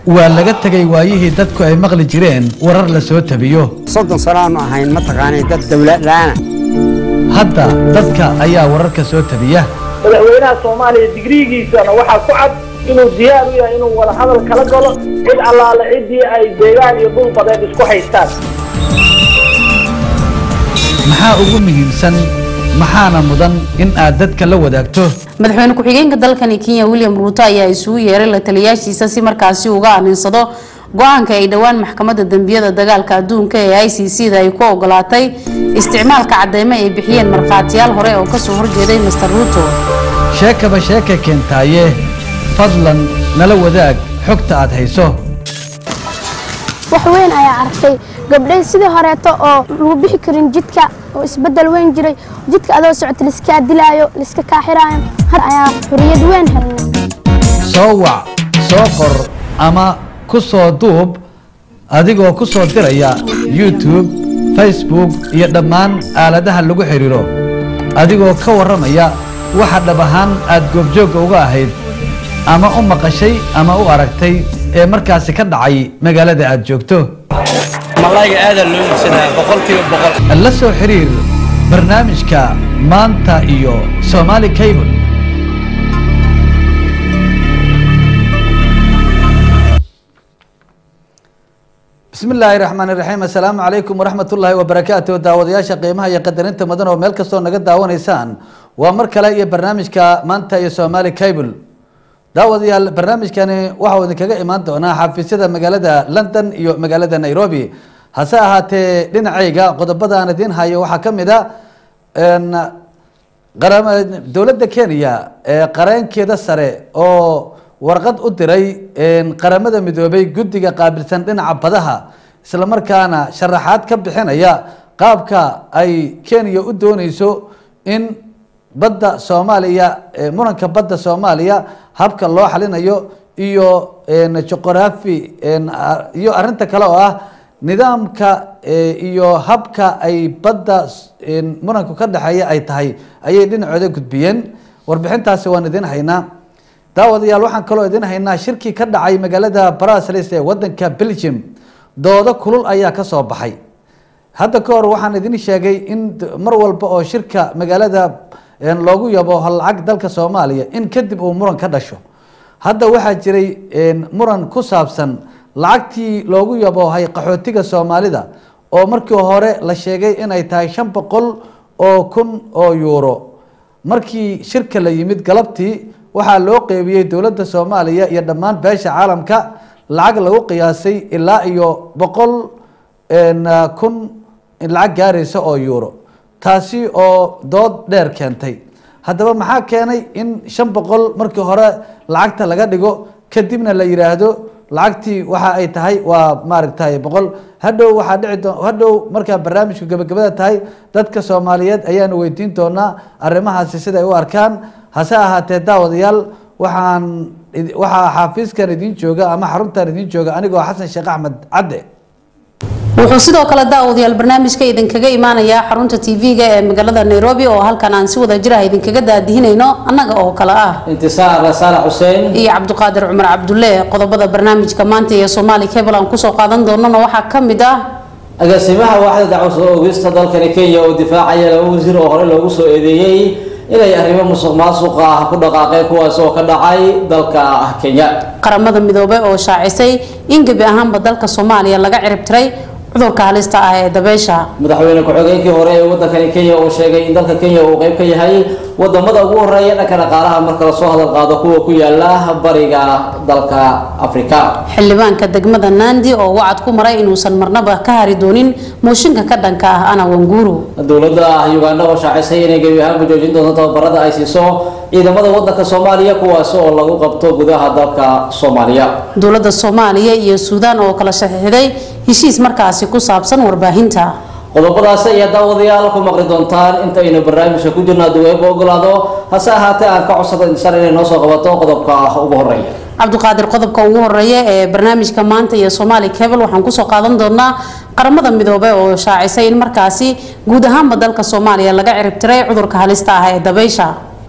waa laga tegay waayihii dadku ay maqli jireen warar la soo tabiyo soddon sano aanu ahayn mataqaanay dad dawlad la'aana hadda dadka ayaa wararka soo tabiya madaxweynaha soomaaliya digriigiisana waxaa ku cad inuu diyaar u yahay inuu wada hadal kala galo cid allaale ciddii ay deegaan iyo dhul badeed isku haystaan maxaa ugu muhiimsan maxaana mudan in aad dadka la wadaagto madaxweyne ku-xigeenka dalkani kenya william ruuto ayaa isugu yeeray la taliyaashiisa si markaasi uga aninsado go-aanka ay dhowaan maxkamadda dembiyada dagaalka adduunka ee i c c da ay ku ogolaatay isticmaalka cadeymo ay bixiyeen markhaatiyaal hore oo kasoo horjeeday master ruuto sheekaba sheeka keentaaye fadlan nala wadaag xogta aad hayso wax weyn ayaa arkay gabdhay sidii horeeto oo lagu bixi karin jidka oo isbedel weyn jiray jidka adoo socota laiskaa dilaayo laiska kaaxiraayo har ayaa xuriyad weyn helnay soo wac soo qor ama ku soo duub adigoo ku soo diraya youtube facebook iyo dhammaan aaladaha lagu xidhiiro adigoo ka warramaya waxa dhab ahaan aad goobjoogga uga ahayd ama u maqashay ama u aragtay ee markaasi ka dhacay magaalada aad joogto malayga aadaa loo iibsadaa boqolkiiba boqol la soo xiriir barnaamijka maanta iyo somaali cable bismi illaahi raxmaan iraxiim assalaamu calaykum waraxmat ullaahi wabarakaatu daawadayaasha qiimaha iyo qadarinta mudan oo meel kastoo naga daawanaysaan waa mar kale iyo barnaamijka maanta iyo somaali cable daawadayaal barnaamijkani waxau idinkaga imaan doonaa xafiisyada magaalada london iyo magaalada nairobi hase ahaatee dhinacayga qodobada aan idiin hayo waxaa ka mid a dowladda kenya ee qareenkeeda sare oo warqad u diray qaramada midoobay guddiga qaabilsan dhinaca badaha islamarkaana sharaxaad ka bixinaya qaabka ay kenya u dooneyso in badda soomaaliya muranka badda soomaaliya habka loo xalinayo iyo juqraafi iyo arinta kale oo ah nidaamka iyo habka ay badda muranku ka dhexeeya ay tahay ayay dhinacooda gudbiyeen warbixintaasi waan idin haynaa daawadayaal waxaan kaloo idin haynaa shirkii ka dhacay magaalada brasels ee wadanka belgium doodo kulul ayaa kasoo baxay hadda ka hor waxaan idin sheegay in mar walba oo shirka magaalada loogu yabo lacag dalka soomaaliya in kadib uu muran ka dhasho hadda waxaa jiray muran ku saabsan lacagtii loogu yaboohay qaxootiga soomaalida oo markii hore la sheegay inay tahay shan boqol oo kun oo yuuro markii shirka la yimid galabtii waxaa loo qeybiyey dowladda soomaaliya iyo dhammaan beesha caalamka lacag lagu qiyaasay ilaa iyo boqol kun lacag gaaraysa oo yuuro taasi oo dood dheer keentay haddaba maxaa keenay in shan boqol markii hore lacagta laga dhigo kadibna la yidhaahdo lacagtii waxa ay tahay waa maaragtay boqol hadhow waxaa dhici doo hadhow markaa barnaamijku gabagabada tahay dadka soomaaliyeed ayaanu weydiin doonaa arrimahaasi siday u arkaan hase ahaatee daawadayaal waxaan waxaa xaafiiskan idiin jooga ama xaruntan idiin jooga anigoo xasan sheekh axmed cadde wuxuu sidoo kale daawadayaal barnaamijka idinkaga imaanayaa xarunta tv-ga ee magaalada nairobi oo halkan aan si wada jira idinkaga daadihinayno annaga oo kale ah intisaar saalax xuseen iyo cabdiqaadir cumar cabdulle qodobada barnaamijka maanta iyo soomaali cable aan kusoo qaadan doonana waxaa ka mid ah agaasimaha waaxda dacwo soo oogista dalkani kenya oo difaacaya laba wasiir oo hore loogu soo eedeeyey inay arrimo musuq maasuqa ah ku dhaqaaqeen kuwaas oo ka dhacay dalka kenya qaramada midoobay oo shaacisay in gebi ahaanba dalka soomaaliya laga cirib tiray cudurka halista ah ee dabeysha madaxweyne ku-xigeenkii hore ee wadankani kenya uu sheegay in dalka kenya uu qeyb ka yahay wadamada ugu horeeya dhanka dhaqaalaha marka lasoo hadal qaado kuwa ku yaala bariga dalka afrika xildhibaanka degmada nandi oo wacad ku maray inuusan marnaba ka hari doonin mooshinka ka dhanka ah ana wanguru dowladda uganda oo shaacisay inay gebi ahaanba joojin doonto tababarada ay siiso ciidamada wadanka soomaaliya kuwaas oo lagu qabto gudaha dalka soomaaliya dowladda soomaaliya iyo suudaan oo kala shaxiixday heshiis markaasi ku saabsan warbaahinta qodobadaas ayaa daawadayaal ku maqli doontaan intaynu barnaamijka ku jirno hadduu eeba ogolaado hase ahaatee aan ka codsado insar inay noo soo qabato qodobka ugu horeeya cabdiqaadir qodobka ugu horeeya ee barnaamijka maanta iyo somaali cable waxaan kusoo qaadan doonaa qaramada midoobay oo shaacisay in markaasi guud ahaanba dalka soomaaliya laga ciribtiray cudurka halista ah ee dabeysha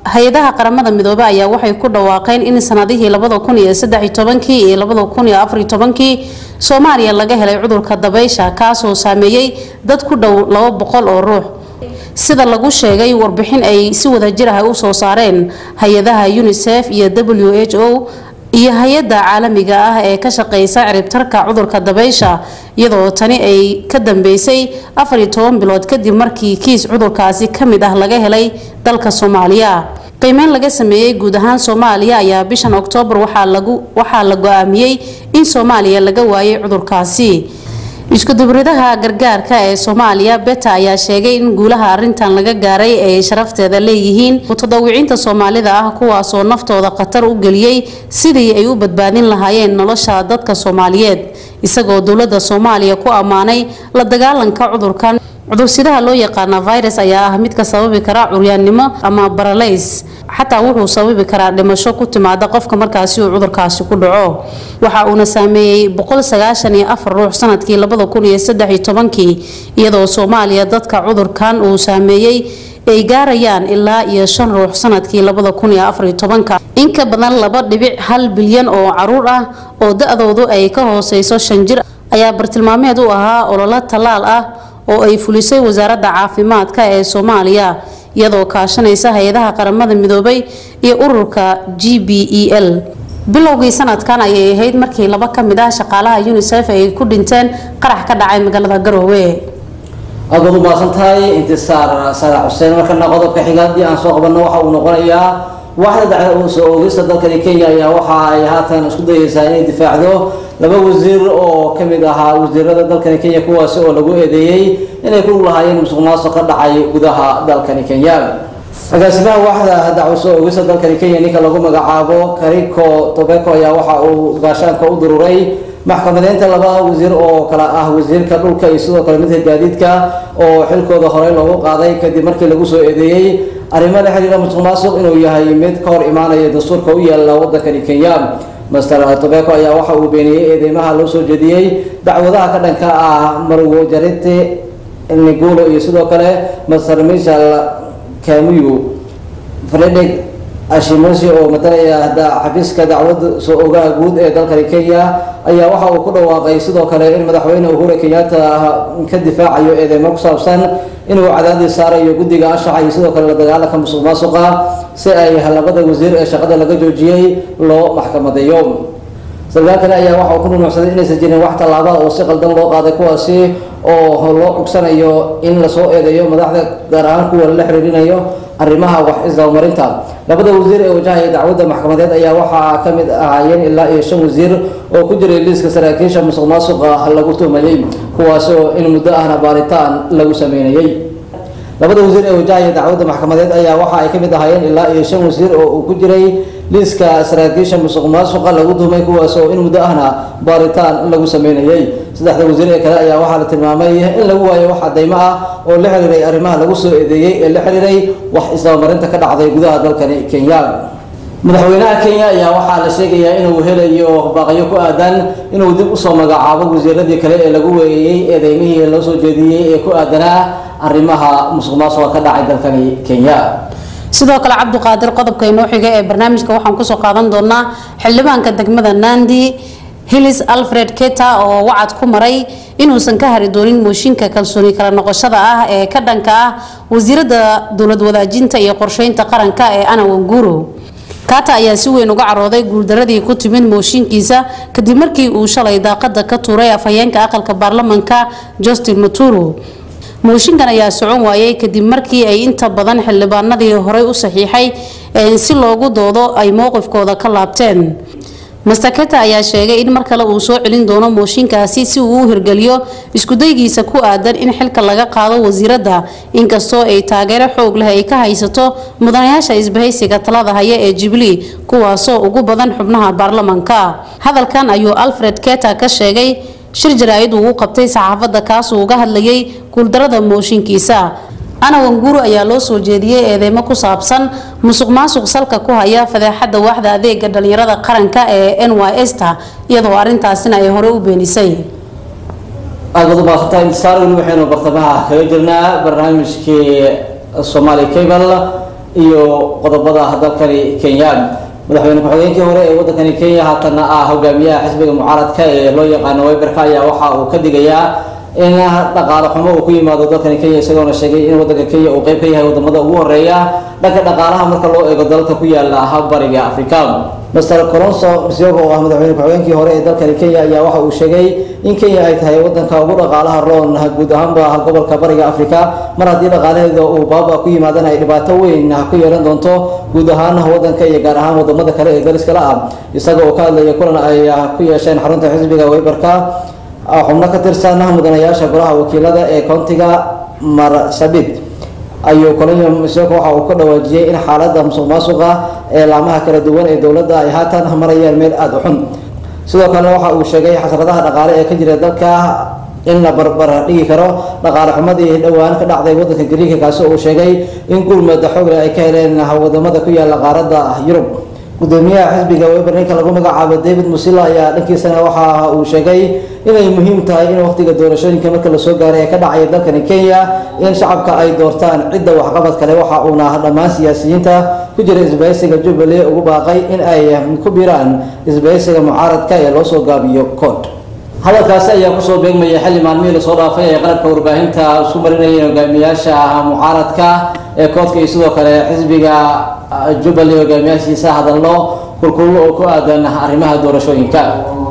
hay-adaha qaramada midoobey ayaa waxay ku dhawaaqeen in sanadihii labada kun iyo saddex tobankii iyo labada kun iyo afar tobankii soomaaliya laga helay cudurka dabaysha kaasoo saameeyey dad ku dhow laba boqol oo ruux sida lagu sheegay warbixin ay si wadajir ah u soo saareen hay-adaha unisef iyo w h o iyo hay-adda caalamiga ah ee ka shaqeysa ciribtarka cudurka dabaysha iyadoo tani ay ka dambeysay afar iyo toban bilood kadib markii kiis cudurkaasi ka mid ah laga helay dalka soomaaliya qiimeyn laga sameeyey guud ahaan soomaaliya ayaa bishan oktoobar waxaa la go-aamiyey in soomaaliya laga waayay cudurkaasi iskudubridaha gargaarka ee soomaaliya beta ayaa sheegay in guulaha arintan laga gaaray ay sharafteeda leeyihiin mutadawiciinta soomaalida ah kuwaasoo naftooda khatar u geliyey sidii ay u badbaadin lahaayeen nolosha dadka soomaaliyeed isagoo dowlada soomaaliya ku ammaanay la dagaalanka cudurkan cudursidaha loo yaqaana virus ayaa ah midka sababi kara curyaannimo ama baralays xataa wuxuu sababi karaa dhimasho ku timaada qofka markaasi uu cudurkaasi ku dhaco waxa uuna saameeyey ruux sanadkii kii iyadoo soomaaliya dadka cudurkan uu saameeyey ay gaarayaan ilaa iyo shan ruux sanadkii in ka badan laba dhibic hal bilyan oo caruur ah oo da-doodu ay ka hooseyso shan jir ayaa bartilmaameed u ahaa ololo tallaal ah oo ay fulisay wasaaradda caafimaadka ee soomaaliya iyadoo kaashanaysa hay-adaha qaramada midoobay iyo ururka g b e l bilowgii sanadkan ayay ahayd markii laba ka mid ah shaqaalaha unisef ay ku dhinteen qarax ka dhacay magaalada garoowe aad baad u mahadsan tahay intisaar saadax xuseen markana qodobka xiga haddii aan soo qabanno waxa uu noqonayaa waaxda dacda soo oogista dalkani kenya ayaa waxa ay haatan isku dayeysaa inay difaacdo laba wasiir oo ka mid ahaa wasiirada dalkani kenya kuwaasi oo lagu eedeeyey inay ku lahaayeen musuq maasuq ka dhacay gudaha dalkani kenya agaasimaha waaxda dacwo soo oogista dalkani kenya ninka lagu magacaabo kariko tobeko ayaa waxa uu gaashaanka u dururay maxkamadeynta laba wasiir oo kale ah wasiirka dhulka iyo sidoo kale midka gaadiidka oo xilkooda horey loogu qaaday kadib markii lagu soo eedeeyey arrimo la xiriira musuq maasuq inuu yahay mid ka hor imaanaya dastuurka u yaala wadankani kenya master tobeko ayaa waxa uu beeniyey eedeymaha loo soo jeediyey dacwadaha ka dhanka ah marwo jarite nigulo iyo sidoo kale master michel kamuyu fredrik ashimosi oo matalaya xafiiska dacwada soo ogaha guud ee dalkani kenya ayaa waxa uu ku dhawaaqay sidoo kale in madaxweyne uhuru kenyatta ka difaacayo eedeymo ku saabsan inuu cadaadis saarayo guddiga anshaxa iyo sidoo kale la dagaalanka musuq maasuqa si ay labada wasiir ee shaqada laga joojiyey loo maxkamadeeyo sarkaalkani ayaa waxa uu ku nunuucsaday inaysan jirin wax tallaaba oo si qaldan loo qaaday kuwaasi oo loo cugsanayo in lasoo eedeeyo madaxda gaar ahaan kuwa la xiriirinayo arrimaha wax isdabamarinta labada wasiir ee wajahaya dacwadda maxkamadeed ayaa waxaa ka mid ahaayeen ilaa iyo shan wasiir oo ku jiray liiska saraakiisha musuq maasuqa lagu tuhmayey kuwaasi oo in muddo ahna baaritaan lagu sameynayay labada wasiir ee wajahaya dacwadda maxkamadeed ayaa waxa ay ka mid ahaayeen ilaa iyo shan wasiir oo uu ku jiray liiska saraakiisha musuq maasuqa lagu tuhmay kuwaas oo in muddo ahna baaritaan lagu sameynayay saddexda wasiir ee kale ayaa waxaa la tilmaamay in lagu waayo wax cadaymo ah oo la xiriiray arrimaha lagu soo eedeeyey ee la xiriiray wax isdabamarinta ka dhacday gudaha dalkani kenya madaxweynaha kenya ayaa waxaa la sheegayaa inuu helayo baaqyo ku aadan inuu dib usoo magacaabo wasiiradii kale ee lagu weeyey eedeymihii loo soo jeediyey ee ku aadanaa arrimaha musuq maasuqa ka dhacay dalkani kenya sidoo kale cabdiqaadir qodobka inoo xiga ee barnaamijka waxaan kusoo qaadan doonaa xildhibaanka degmada nandi hillis alfred keta oo wacad ku maray inuusan ka hari doonin mooshinka kalsooni kala noqoshada ah ee ka dhanka ah wasiirada dowlad wadaajinta iyo qorsheynta qaranka ee ana wanguro kata ayaa si weyn uga carooday guuldaradii ku timid mooshinkiisa kadib markii uu shalay daaqada ka tuuray afhayeenka aqalka baarlamanka justin maturo mooshinkan ayaa socon waayay kadib markii ay inta badan xildhibaanadii horey u saxiixay si loogu doodo ay mowqifkooda ka laabteen mastaketa ayaa sheegay in mar kale uu soo celin doono mooshinkaasi si uu u hirgeliyo iskudaygiisa ku aadan in xilka laga qaado wasiiradda inkastoo ay taageero xoog leh ay ka haysato mudanayaasha isbahaysiga talada haya ee jubilee kuwaasoo ugu badan xubnaha baarlamanka hadalkan ayuu alfred keta ka sheegay shir jaraa'id uu u qabtay saxaafadda kaasuu uga hadlayay guuldarada mooshinkiisa ana wanguru ayaa loo soo jeediyey eedeymo ku saabsan musuq maasuq salka ku haya fadeexadda waaxda adeega dhalinyarada qaranka ee n y s ta iyadoo arrintaasina ay hore u beenisay aada baad umaasantahay intisaar weli waxaynu bartamaha kaga jirnaa barnaamijkii somali cable iyo qodobada dalkani kenya madaxweyne ku-xigeenkii hore ee wadankani kenya haatanna ah hogaamiyaha xisbiga mucaaradka ee loo yaqaano weyberka ayaa waxa uu ka digayaa in dhaqaale xumo uu ku yimaado dalkani kenya isagoona sheegay in wadanka kenya uu qeyb ka yahay wadamada ugu horeeya dhanka dhaqaalaha marka loo eego dalalka ku yaala bariga africa master colonso msiogo oo ah madaxweyne ku-xigeenkii hore ee dalkani kenya ayaa waxa uu sheegay in kenya ay tahay wadanka ugu dhaqaalaha roon guud ahaanba gobolka bariga africa mar haddii dhaqaalaheeda uu baaba ku yimaadana ay dhibaato weyn ku yeelan doonto guud ahaan wadanka iyo gaar ahaan wadamada kale ee dariskala ah isaga oo ka hadlaya kulan ay ku yeesheen xarunta xisbiga weyberka xubno ka tirsan mudanayaasha golaha wakiilada ee koontiga marsabit ayuu kolonyo msoko waxa uu ka dhawaajiyey in xaalada musuq maasuqa ee laamaha kala duwan ee dowladda ay haatan marayaan meel aada u xun sidoo kale waxa uu sheegay xasradaha dhaqaale ee ka jira dalka in la barbar dhigi karo dhaqaale xumadii dhowaan ka dhacday wadanka gariika kaasi uu sheegay in gurmada xoogle ay ka heleen wadamada ku yaala qaaradda yurub gudoomiyaha xisbiga weber ninka lagu magacaabo david musilla ayaa dhankiisana waxa uu sheegay inay muhiim tahay in waqtiga doorashooyinka marka lasoo gaaray ee ka dhacaya dalkani kenya in shacabka ay doortaan cidda waxqabad kale waxa uuna dhammaan siyaasiyiinta ku jira isbahaysiga jubbaland ugu baaqay in ay ku biraan isbahaysiga mucaaradka ee loo soo gaabiyo cod hadalkaasi ayaa kusoo beegmaya xilli maalmihii lasoo dhaafay ee qalabka warbaahinta isku marinayeen hogaamiyaasha mucaaradka ee koodka iyo sidoo kale xisbiga jubbaland hogaamiyaashiisa hadallo kulkullo oo ku aadan arrimaha doorashooyinka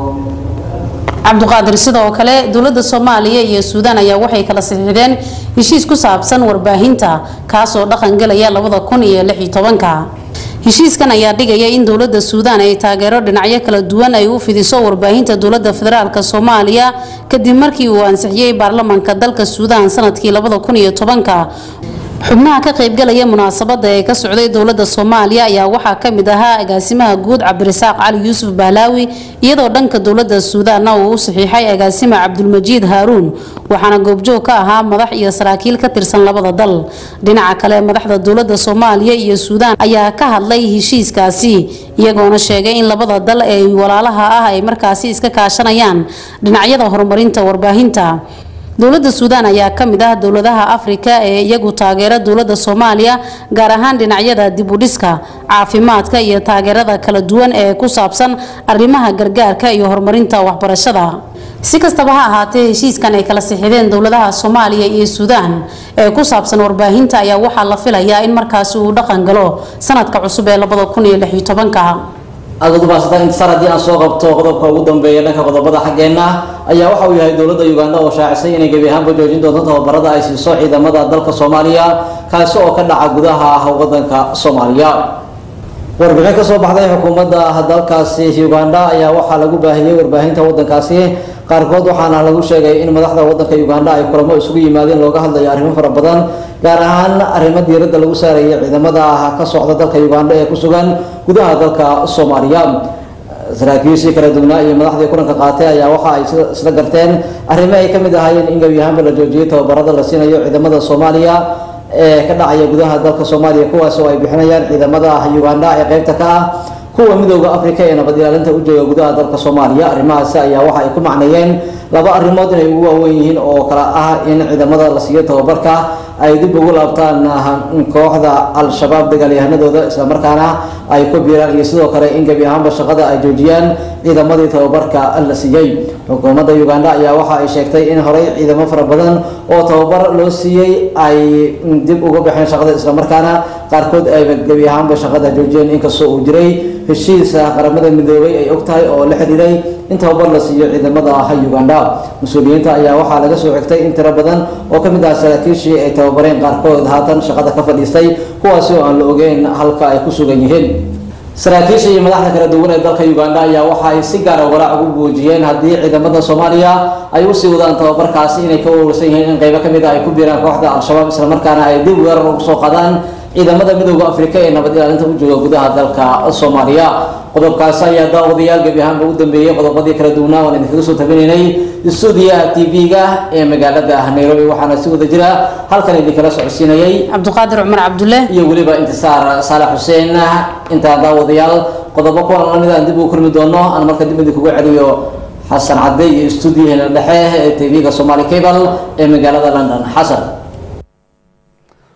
cabdiqaadir sidoo kale dowladda soomaaliya iyo suudaan ayaa waxay kala saxiixdeen heshiis ku saabsan warbaahinta kaasoo dhaqan galaya labada kun iyo lix iyo tobanka heshiiskan ayaa dhigaya in dowladda suudaan ay taageero dhinacyo kala duwan ay u fidiso warbaahinta dowladda federaalk soomaaliya kadib markii uu ansixiyey baarlamanka dalka suudaan sanadkii labada kun iyo tobanka xubnaha ka qaybgalaya munaasabada ee ka socday dowlada soomaaliya ayaa waxaa kamid ahaa agaasimaha guud cabdirasaaq cali yuusuf bahlaawi iyadoo dhanka dowlada suudaanna uu u saxiixay agaasima cabdulmajiid haaruun waxaana goobjoog ka ahaa madax iyo saraakiil ka tirsan labada dal dhinaca kale madaxda dowlada soomaaliya iyo suudaan ayaa ka hadlay heshiiskaasi iyagoona sheegay in labada dal ee walaalaha ah ay markaasi iska kaashanayaan dhinacyada horumarinta warbaahinta dowladda suudaan ayaa ka mid ah dowladaha afrika ee iyagu taageera dowladda soomaaliya gaar ahaan dhinacyada dib u dhiska caafimaadka iyo taageerada kala duwan ee ku saabsan arrimaha gargaarka iyo horumarinta waxbarashada si kastaba ha ahaatee heshiiskan ay kala sixideen dowladaha soomaaliya iyo suudaan ee ku saabsan warbaahinta ayaa waxaa la filayaa in markaasi uu dhaqan galo sanadka cusub ee labada kun iyo lix iyo tobanka aada ugu mahadsantahay intisaar haddii aan soo qabto qodobka ugu dambeeya dhanka qodobada xaggeenna ayaa waxa uu yahay dowladda uganda oo shaacisay inay gebi ahaanba joojin doonto tababarada ay siiso ciidamada dalka soomaaliya kaasi oo ka dhaca gudaha wadanka soomaaliya warbixin ka soo baxday xukuumadda dalkaasi uganda ayaa waxaa lagu baahiyey warbaahinta wadankaasi qaarkood waxaana lagu sheegay in madaxda wadanka uganda ay kulamo isugu yimaadeen looga hadlayo arrimo fara badan gaar ahaan arrimo diiradda lagu saaraya ciidamada ka socda dalka uganda ee ku sugan gudaha dalka soomaaliya saraakiishii kala duwnaa iyo madaxdii kulanka qaatay ayaa waxa ay isla garteen arrimo ay kamid ahaayeen in gebi ahaanba la joojiyay tababarada la siinayo ciidamada soomaaliya ee ka dhacaya gudaha dalka soomaaliya kuwaas oo ay bixinayaan ciidamada uganda ee qeybta ka ah kuwa midooda africa ee nabad ilaalinta u jooga gudaha dalka soomaaliya arrimahaasi ayaa waxa ay ku macneeyeen laba arrimood inay ugu waaweyn yihiin oo kale ah in ciidamada la siiyo tababarka ay dib ugu laabtaan kooxda al-shabaab dagaalyahanadooda islamarkaana ay ku biiraan iyo sidoo kale in gebi ahaanba shaqada ay joojiyaan ciidamadii tababarka la siiyey xukuumadda uganda ayaa waxa ay sheegtay in horey ciidamo fara badan oo tababar loo siiyey ay dib uga baxeen shaqada islamarkaana qaarkood ayba gebi ahaanba shaqada joojiyeen inkastoo uu jiray heshiisa qaramada midoobay ay og tahay oo la xidhiiray in tababar la siiyo ciidamada uganda mas-uuliyiinta ayaa waxaa laga soo xigtay in tiro badan oo kamid ah saraakiishii ay tababareen qaarkood haatan shaqada ka fadhiistay kuwaasi oo aan la ogeyn halka ay ku sugan yihiin saraakiisha iyo madaxda kala duwan ee dalka uganda ayaa waxa ay si gaara walaac ugu muujiyeen haddii ciidamada soomaaliya ay usii wadaan tababarkaasi inay ka warwarsan yihiin in qeybo kamid ah ay ku biiraan kooxda al-shabaab islamarkaana ay dib weerar ugu soo qadaan ciidamada midooda afrika ee nabad ilaalinta u jooga gudaha dalka soomaaliya qodobkaasi ayaa daawadayaal gebi ahaanba u dambeeyey qodobadii kala duwanaa waan idinkaga soo tabinaynay stuudiyaha t v-ga ee magaalada nairobi waxaana si wada jira halkan idinkala socodsiinayay cabdiqaadir cumar cabdulle iyo weliba intisaar saalax xuseen intaa daawadayaal qodobo kuwan lamid aan dib ugu kulmi doono aan marka dib idinkugu celiyo xasan cadde iyo stuudiyaheena dhexe ee t v-ga somali cable ee magaalada london xasan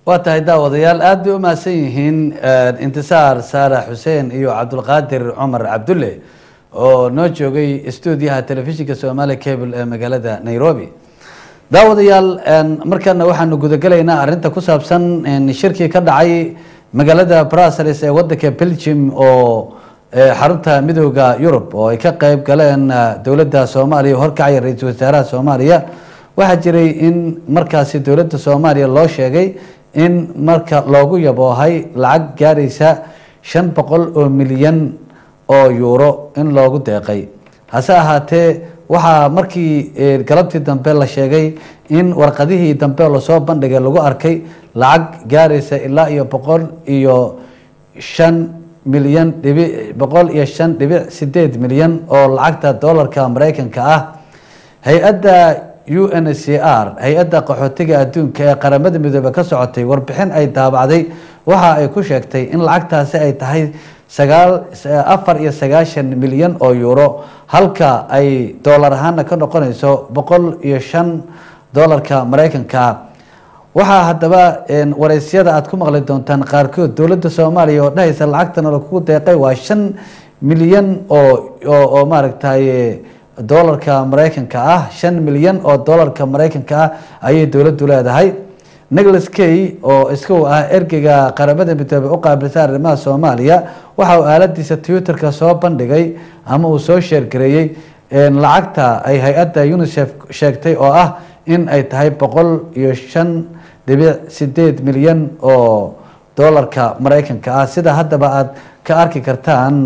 waa tahay daawadayaal aada bay u mahadsan yihiin intisaar saalax xuseen iyo cabdulqaadir cumar cabdulle oo noo joogay stuudiyaha telefishinka somaali cable ee magaalada nairobi daawadayaal markana waxaanu gudagelaynaa arinta ku saabsan shirkii ka dhacay magaalada brussels ee wadanka belgium oo xarunta midooda yurub oo ay ka qeyb galeen dowladda soomaaliya horkacaya ra-iisul wasaaraha soomaaliya waxaa jiray in markaasi dowladda soomaaliya loo sheegay in marka loogu yaboohay lacag gaaraysa shan boqol oo milyan oo yuuro in loogu deeqay hase ahaatee waxaa markii galabtii dambe la sheegay in warqadihii dambe lasoo bandhigay lagu arkay lacag gaaraysa ilaa iyo boqol iyo shan milyan dhibi boqol iyo shan dhibic sideed milyan oo lacagta doolarka mareykanka ah hay-adda u n c r hay-adda qaxootiga adduunka ee qaramada midoobe ka socotay warbixin ay daabacday waxa ay ku sheegtay in lacagtaasi ay tahay sagaal afar iyo sagaashan milyan oo yuuro halka ay doolar ahaana ka noqonayso boqol iyo shan doolarka mareykanka waxaa haddaba wareysyada aada ku maqli doontaan qaarkood dowladda soomaaliya oo dhahaysa lacagtana lakugu deeqay waa shan milyan oo oo maaragtay doolarka mareykanka ah shan milyan oo doolarka mareykanka ah ayay dowladdu leedahay nicholas kay oo iska ah ergeyga qaramada midoobe u qaabilsan arrimaha soomaaliya waxa uu aaladiisa twitterka soo bandhigay ama uu soo sheergareeyey lacagta ay hay-adda unicef sheegtay oo ah in ay tahay boqol iyo shan dhibic sideed milyan oo doolarka mareykanka ah sida haddaba aada ka arki kartaan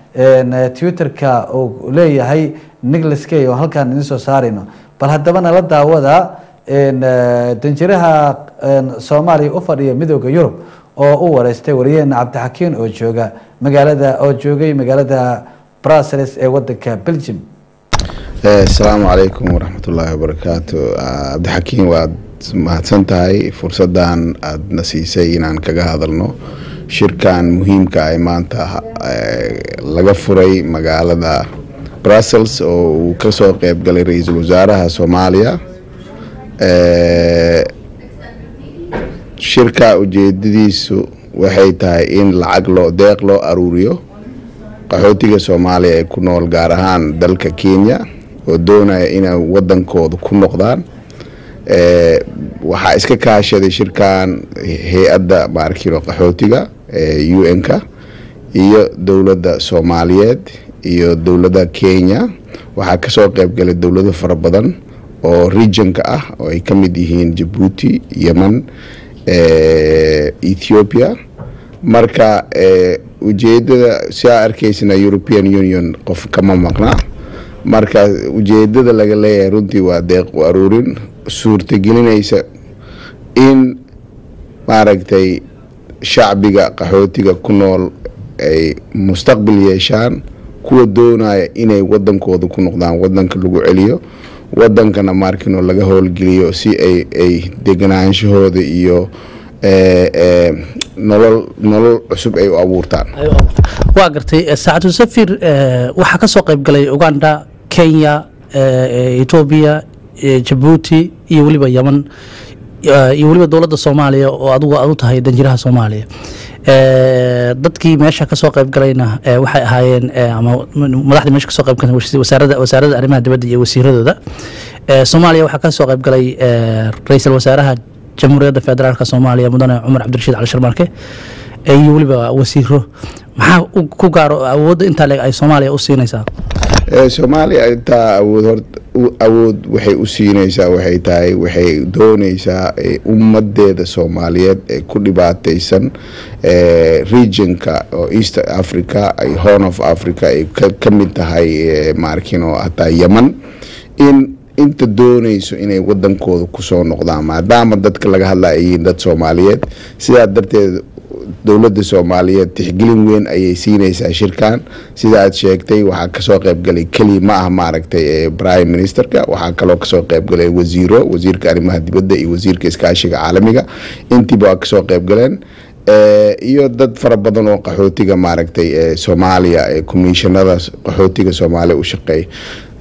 twitterka uu leeyahay nicholas kay oo halkaan idin soo saarayno bal haddaba nala daawada danjiraha soomaaliya u fadhiya midooda yurub oo u wareystay wariyaheena cabdixakiin oo jooga magaalada oo joogay magaalada brussels ee wadanka belgium asalaamu calaykum waraxmatullaahi wabarakaatu cabdixakiin waad mahadsan tahay fursadan aadna siisay inaan kaga hadalno shirkan muhiimka ay maanta laga furay magaalada brussels oo uu kasoo qeyb galay ra-iisul wasaaraha soomaaliya shirka ujeedadiisu waxay tahay in lacag loo deeq loo aruuriyo qaxootiga soomaaliya ee ku nool gaar ahaan dalka kenya oo doonaya inay wadankooda ku noqdaan waxaa iska kaashaday shirkan hay-adda maarkino qaxootiga ee u n-ka iyo dowladda soomaaliyeed iyo dowladda kenya waxaa kasoo qeybgalay dowlado fara badan oo regionka ah oo ay ka mid yihiin jabuuti yemen ethiopia marka ujeedada si aa arkaysana european union qof kama maqna marka ujeedada laga leeyahay runtii waa deeq u aruurin suurtagelinaysa in maaragtay shacbiga qaxootiga ku nool ay mustaqbal yeeshaan kuwa doonaya inay wadankooda ku noqdaan wadanka lagu celiyo wadankana maarkino laga howlgeliyo si ay ay deganaanshahooda iyo nolol nolol cusub ay u abuurtaan waa gartay saacadu safir waxaa kasoo qeyb galay uganda kenya etoobiya jabuuti iyo weliba yeman iyo weliba dowladda soomaaliya oo adigu aad u tahay danjiraha soomaaliya dadkii meesha kasoo qeyb galayna waxay ahaayeen ama madaxdii meesha kasoo qeyb galeen wasaarada wasaaradda arrimaha dibadda iyo wasiiradooda soomaaliya waxaa kasoo qeyb galay ra-iisul wasaaraha jamhuuriyadda federaalk soomaaliya mudane cumar cabdirashiid cali sharmarke iyo weliba wasiiro maxaa ku gaaro awoodda intaa leeg ay soomaaliya u siinaysaa soomaaliya intaa awood hor awood waxay u siinaysaa waxay tahay waxay doonaysaa ummadeeda soomaaliyeed ee ku dhibaataysan regionka oo east africa ay horn of africa ay ka mid tahay maarkino hataa yeman in inta doonayso inay wadankooda kusoo noqdaan maadaama dadka laga hadla ay yihiin dad soomaaliyeed sidaa darteed dowladda soomaaliyeed tixgelin weyn ayay siinaysaa shirkan sida aad sheegtay waxaa kasoo qeybgalay keliya ma ah maaragtay prime ministerka waxaa kaloo kasoo qeybgalay wasiiro wasiirka arrimaha dibadda iyo wasiirka iskaashiga caalamiga intiiba waa kasoo qeybgaleen iyo dad fara badan oo qaxootiga maaragtay soomaaliya ee komishanada qaxootiga soomaaliya u shaqeeya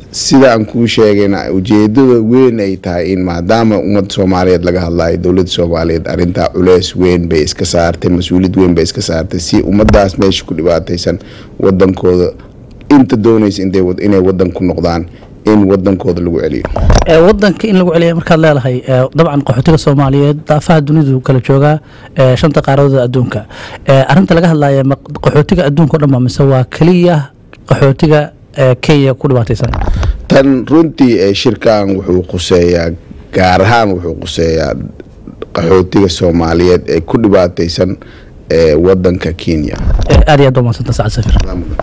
sida aan kuu sheegayna ujeedada weyn ay tahay in maadaama ummadda soomaaliyeed laga hadlayo dowladda soomaaliyeed arrintaa culeys weyn bay iska saartay mas-uuliyad weyn bay iska saartay si ummadaas meesha ku dhibaataysan wadankooda inta doonaysa intay wad- inay wadan ku noqdaan in wadankooda lagu celiyo ee wadanka in lagu celiya markaad leedahay ee, dabcan qaxootiga soomaaliyeed daafaha dunidu kala joogaa ee, shanta qaaradood adduunka ee, arrinta laga hadlaya ma qaxootiga adduunka o dhan ba mise waa keliya qaxootiga ee, kenya ku dhibaataysan tan runtii ee shirkan wuxuu quseeyaa gaar ahaan wuxuu quseeyaa qaxootiga soomaaliyeed ee ku dhibaataysan ee wadanka kenya Ee, aad iyo aad baa umadsanta sacad safir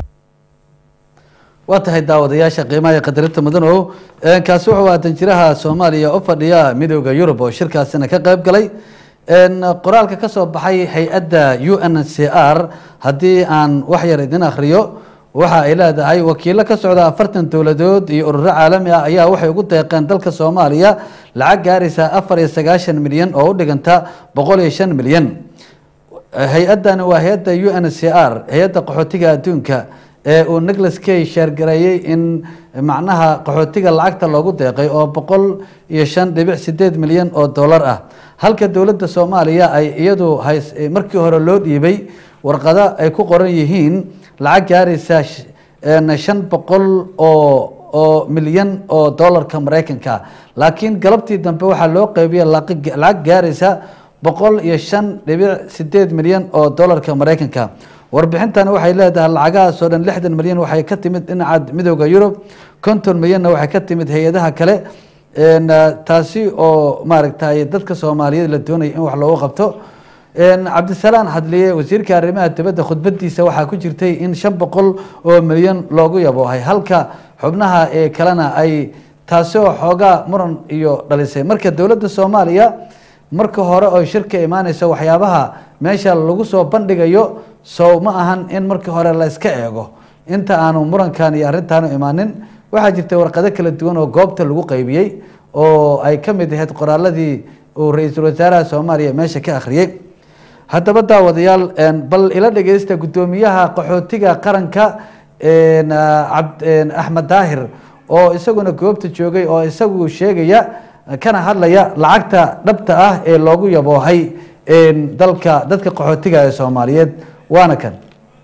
waa tahay daawadayaasha qiimaha iyo qadarinta mudanow Een, kaasi wuxuu ahaa danjiraha soomaaliya u fadhiya midooda yurub oo shirkaasina ka qayb galay Een, qoraalka ka soo baxay hay-adda u n c r haddii aan wax yar idin akhriyo waxa ay leedahay wakiilo ka socda afartan dowladood iyo ururo caalami ah ayaa waxay ugu deeqeen dalka soomaaliya lacag gaaraysa afar iyo sagaashan milyan oo u dhiganta boqol iyo shan milyan hay-addani waa hay-adda u n c r hay-adda qaxootiga adduunka ee uu nicholas kay sheergareeyey in macnaha qaxootiga lacagta loogu deeqay oo boqol iyo shan dhibic sideed milyan oo dollar ah halka dowladda soomaaliya ay iyadu hays markii hore loo dhiibay warqado ay ku qoran yihiin lacag gaaraysa sh- een shan boqol oo oo milyan oo dollarka maraykanka laakiin galabtii dambe waxaa loo qeybiyay laqi- lacag gaaraysa boqol iyo shan dhibic sideed milyan oo dollarka maraykanka warbixintani waxay leedahay lacagahaas oo dhan lixdan milyan waxay ka timid dhinaca midooda yurub konton milyanna waxay ka timid hay-adaha kale Een, ah, taasi oo maaragtay dadka soomaaliyeed la doonaya in wax loogu qabto Een, cabdisalaan hadliye wasiirka arrimaha dibadda khudbadiisa waxaa ku jirtay in shan boqol oo milyan loogu yaboohay halka xubnaha ee kalena ay taasi oo xoogaa muran iyo dhalisay marka dowladda soomaaliya marka hore oo shirka imaanaysa waxyaabaha meesha lagu soo bandhigayo sow ma ahan in markii hore la iska eego inta aanu murankan iyo arrintaanu imaanin waxaa jirta warqado kala duwan oo goobta lagu qaybiyey oo ay ka mid ahayd qoraaladii uu ra-iisul wasaaraha soomaaliya meesha ka akhriyey haddaba daawadayaal een, bal ila dhegeysta guddoomiyaha qaxootiga qaranka een, ah, cabd- een, axmed daahir oo isaguna goobta joogay oo isagu sheegaya kana hadlaya lacagta dhabta ah ee loogu yaboohay een, dalka dadka qaxootiga ee soomaaliyeed waana kan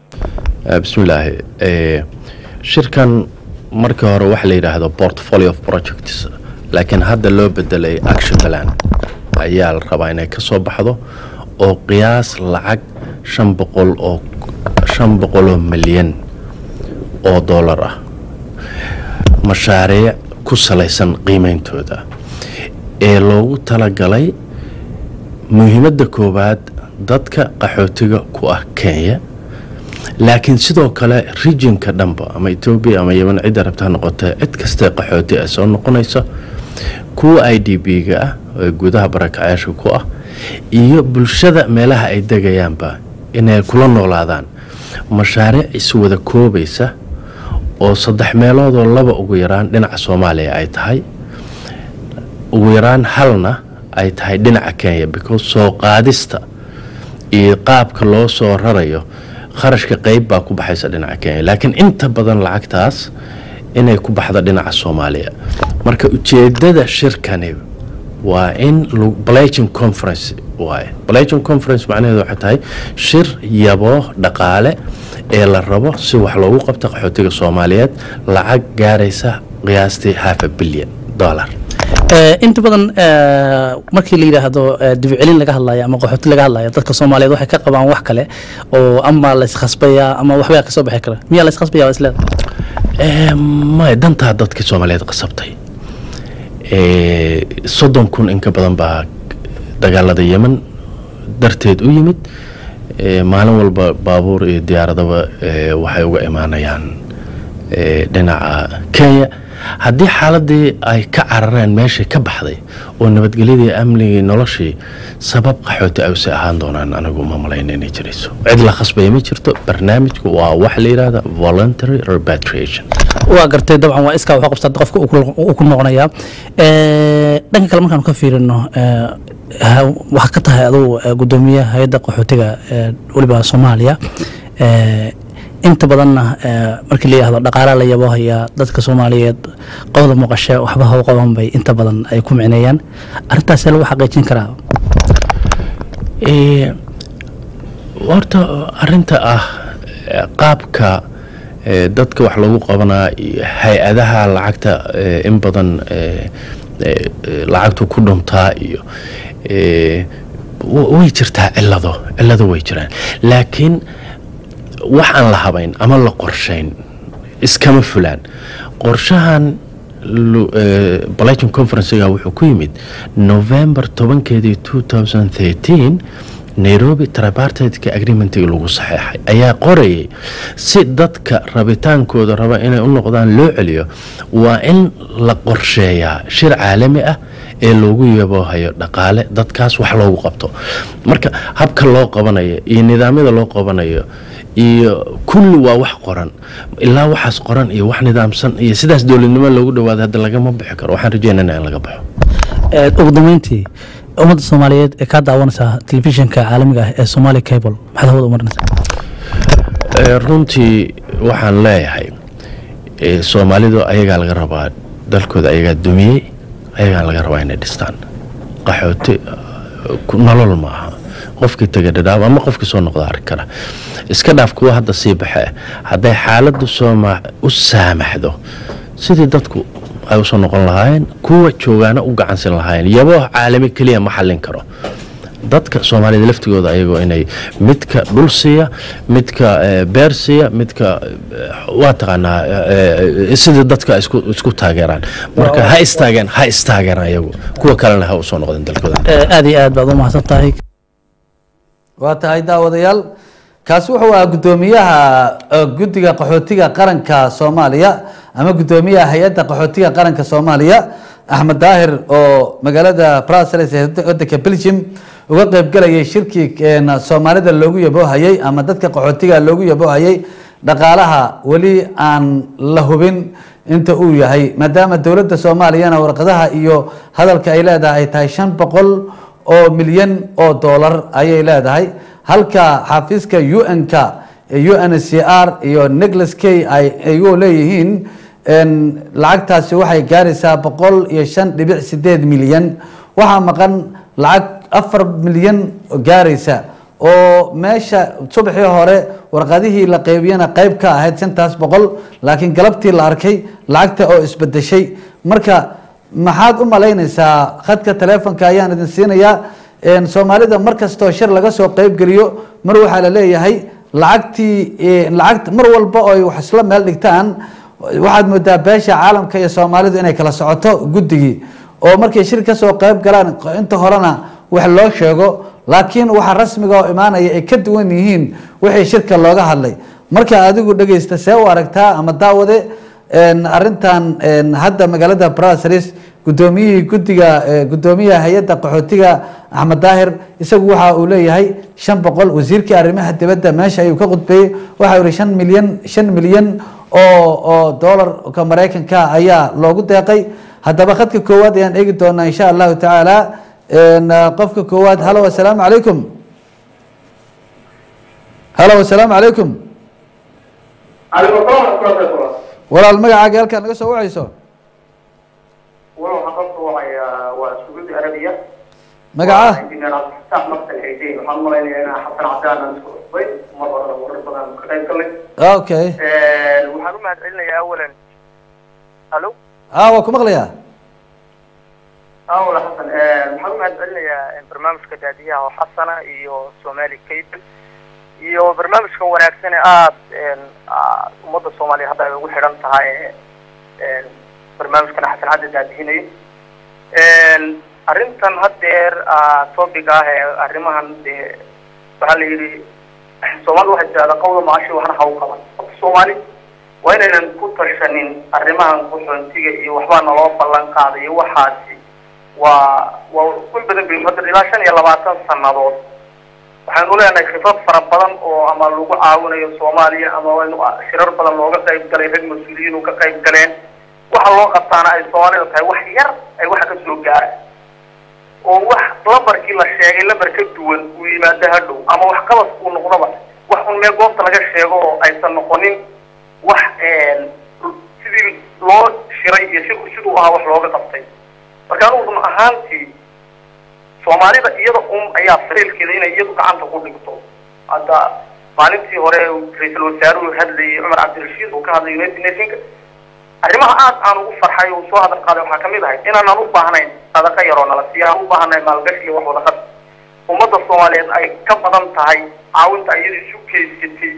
bismillaahi Eh, shirkan markii hore waxa la yidhaahdo portfolio of projects laakiin hadda loo bedelay action plan ayaa la rabaa inay ka soo baxdo oo qiyaas lacag shan boqol oo shan boqoloo milyan oo dollar ah mashaariic ku salaysan qiimeyntooda ee loogu talagalay muhiimadda koowaad dadka qaxootiga ku ah kenya laakiin sidoo kale regionka dhanba ama etoobiya ama yeman cidda rabta ha noqotee cid kastee qaxooti ay soo noqonayso kuwa i d b-ga ah ee gudaha barakacayaasha ku ah iyo bulshada meelaha ay degayaanba inay kula noolaadaan mashaariic iswada koobaysa oo saddex meeloodoo laba ugu yaraan dhinaca soomaaliya ay tahay ugu yaraan halna ay tahay dhinaca kenya because soo qaadista iyo qaabka loo soo rarayo kharashka qeyb baa ku baxaysa dhinaca kenya laakiin inta badan lacagtaas inay ku baxdo dhinaca soomaaliya marka ujeedada shirkani waa in blaging conference waaye blaging conference macnaheedu waxay tahay shir yabo dhaqaale ee la rabo si wax loogu qabto qaxootiga soomaaliyeed lacag gaaraysa qiyaastii half a billion dollar inta badan markii la yidhaahdo dibcelin laga hadlayo ama qaxooti laga hadlayo dadka soomaaliyeed waxay ka qabaan wax kale oo ama la iskhasbayaa ama waxbaa kasoo bixi kara miyaa la iskhasbaya waa isleeda maya dantaa dadka soomaaliyeed qasabtay soddon kun in ka badan baa dagaalada yemen darteed u yimid maalin walba baabuur iyo diyaaradaba waxay uga imaanayaan dhinaca kenya haddii xaaladii ay ka carareen meeshii ka baxday oo nabadgelyadii amnigii noloshii sabab qaxooti ay usii ahaan doonaan anigu ma malayna inay jirayso cid la khasbaya ma jirto barnaamijku waa waxa la yidhahda voluntary repatriation waa gartay dabcan waa iskaa waxu qabsata qofka uu ku noqonayaa dhanka kale markaanu ka fiirino waxaa ka tahay adugu guddoomiyaha hay-adda qaxootiga weliba soomaaliya inta badanna eh, markii la yihahdo dhaqaala la yabo hayaa dadka soomaaliyeed qowda muuqashe waxba haw qaban bay inta badan ay ku micneeyaan arrintaasee lagu xaqiijin karaa Ee, horta arinta ah eh, qaabka eh, dadka wax lagu qabanaa iyo hay-adaha lacagta eh, in badan eh, eh, eh, lacagtu ku dhuntaa iyo eh, wa- way jirtaa cilado cilado way jiraan laakiin wax aan la habayn ama la qorshayn iskama fulaan qorshahan lu- eh, Brighton conferencega wuxuu ku yimid november tobankeedii 2013 nairobi tripartite agreementigi lagu saxeexay ayaa qorayay si dadka rabitaankooda raba inay u noqdaan loo celiyo waa in la qorsheeyaa shir caalami ah ee loogu yaboohayo dhaqaale dadkaas wax loogu qabto marka habka loo qabanayo iyo nidaamyada loo qabanayo iyo kulli waa wax qoran ilaa waxaas qoran iyo wax nidaamsan iyo sidaas dowladnimo loogu dhawaado hadda lagama bixi karo waxaan rajeynana in laga baxo Eh, ugu dambeyntii ummadda soomaaliyeed ee kaa daawanaysaa telefishinka caalamiga ah ee somali cable maxaad hawada u marinaysaa Eh, runtii waxaan leeyahay eh, soomaalidu ayagaa laga rabaa dalkooda ayagaa dumiyey ayagaa laga rabaa inay dhistaan qaxooti eh, ku- nolol ma aha qofkii taga dhadhaab ama qofkii soo noqda arki kara iska dhaaf kuwa hadda sii baxe hadday xaaladdu sooma u saamaxdo sidii dadku ay usoo noqon lahaayeen kuwa joogaana u gacansin lahaayeen yaboo caalami keliya ma xallin karo dadka soomaalida laftigooda ayagoo inay midka dhul siiya midka eh, beer siiya midka eh, waa taqaanaa eh, eh, sidii dadka isku isku taageeraan marka ha istaageen ha istaageeraan ayagu kuwa kalena ha usoo noqdeen dalkooda Eh, aad iyo aad baad u mahadsan tahay waa tahay daawadayaal kaasi wuxuu ahaa guddoomiyaha eh, guddiga qaxootiga qaranka soomaaliya ama guddoomiyaha hay-adda qaxootiga qaranka soomaaliya axmed daahir oo magaalada brussels ee wadanka belgium uga qeybgalayay shirkii een, soomaalida loogu yaboohayay ama dadka qaxootiga loogu yaboohayay dhaqaalaha weli aan la hubin inta uu yahay maadaama dowladda soomaaliyana warqadaha iyo hadalka ay leedahay ay tahay shan boqol oo milyan oo doolar ayay leedahay halka xafiiska un-k uncr iyo nicholas k ay ayuu leeyihiin een, lacagtaasi waxay gaaraysaa boqol iyo shan dhibic sideed milyan waxaa maqan lacag afar milyan gaaraysa oo meesha subaxii hore warqadihii la qeybiyana qeyb ka ahayd shantaas boqol laakiin galabtii la arkay lacagta oo isbedeshay marka maxaad u malaynaysaa khadka taleefonka ayaan idin siinayaa een, soomaalida mar kastoo shir laga soo qeybgeliyo mar waxaa la leeyahay lacagtii eh, lacagta mar walba oo ay wax isla meel dhigtaan waxaad moodaa beesha caalamka iyo soomaalidu inay kala socoto guddigii oo markay shir kasoo qeyb galaan inta horena wax loo sheego laakiin waxa rasmiga oo imaanaya ay ka duwan yihiin wixii shirka looga hadlay marka adigu dhegeysta see u aragtaa ama daawade een, arrintan een, hadda magaalada brussels guddoomiyihii guddiga eh, guddoomiyaha hay-adda qaxootiga axmed daahir isagu waxa uu leeyahay shan boqol wasiirkii arrimaha dibadda meesha ayuu ka khudbeeyey waxa uu yihi shan milyan shan milyan oo oo doolarka maraykanka ayaa loogu deeqay haddaba khadka koowaad ayaan eegi doonaa insha allahu tacaala een, qofka koowaad halo assalaamu calaykum halo assalaamu calaykum عليكم السلام ورحمة الله وبركاته. walaal magacaaga halkaa naga soo wacayso والله حققت وعي وسعود عربية. magaca انجينير عبد الفتاح مقتل العيدين وحنا مرينا انا حسن عبدان نذكر شوي مرة مرة بدنا كتير كله. okay waxaan u mahadcelinayaa awalan halo ah waa ku maqlayaa awal xasan waxaan u mahadcelinayaa barnaamijka daadiyaha oo xasana iyo somali cable iyo barnaamijkan wanaagsan ee aada ummadda soomaaliya hadda ay ugu xidhan tahay ee barnaamijkan xasan cadde daadihinayo arrintan haddeer topic ah ee arrimahan dee waxaa la yidhi soomaalida waxay tidahdaa qawda maashi waxna ha u qaban horta soomaali waa inaynan ku tashanin arrimahan qaxoontiga iyo waxbaa naloo ballan qaaday iyo waxaasi waa waa kun badan bay hadda ilaa shan iyo labaatan sannadood waxaynu leenahay khibrad fara badan oo ama lagu caawinayo soomaaliya ama waynu shirar badan looga qayb galay rag mas-uuliyiin u ka qayb galeen waxa loo qabtaana ay soomaalida tahay wax yar ay waxa ka soo gaara oo wax lambarkii la sheegay lambar ka duwan uu yimaado hadhow ama wax qabas uu noqdaba wax un mee goobta laga sheego oo aysan noqonin wax sidii loo shiray iyo si siduu ahaa wax looga qabtay marka anugu run ahaantii soomaalida iyada un ayaa fariilkeeda inay iyadu gacanta ku dhigto hadda maalintii hore ra-iisul wasaaruhu hadlayay cumar cabdirashiid uu ka hadlay united nationka arrimaha aad aan ugu farxay uu soo hadal qaaday waxaa kamid ahay inaanan u baahnayn sadaqa yaroo nala siiya aan u baahnayn maalgashi iyo wax wadaqad ummadda soomaaliyeed ay ka badan tahay caawinta iyada isu keysatay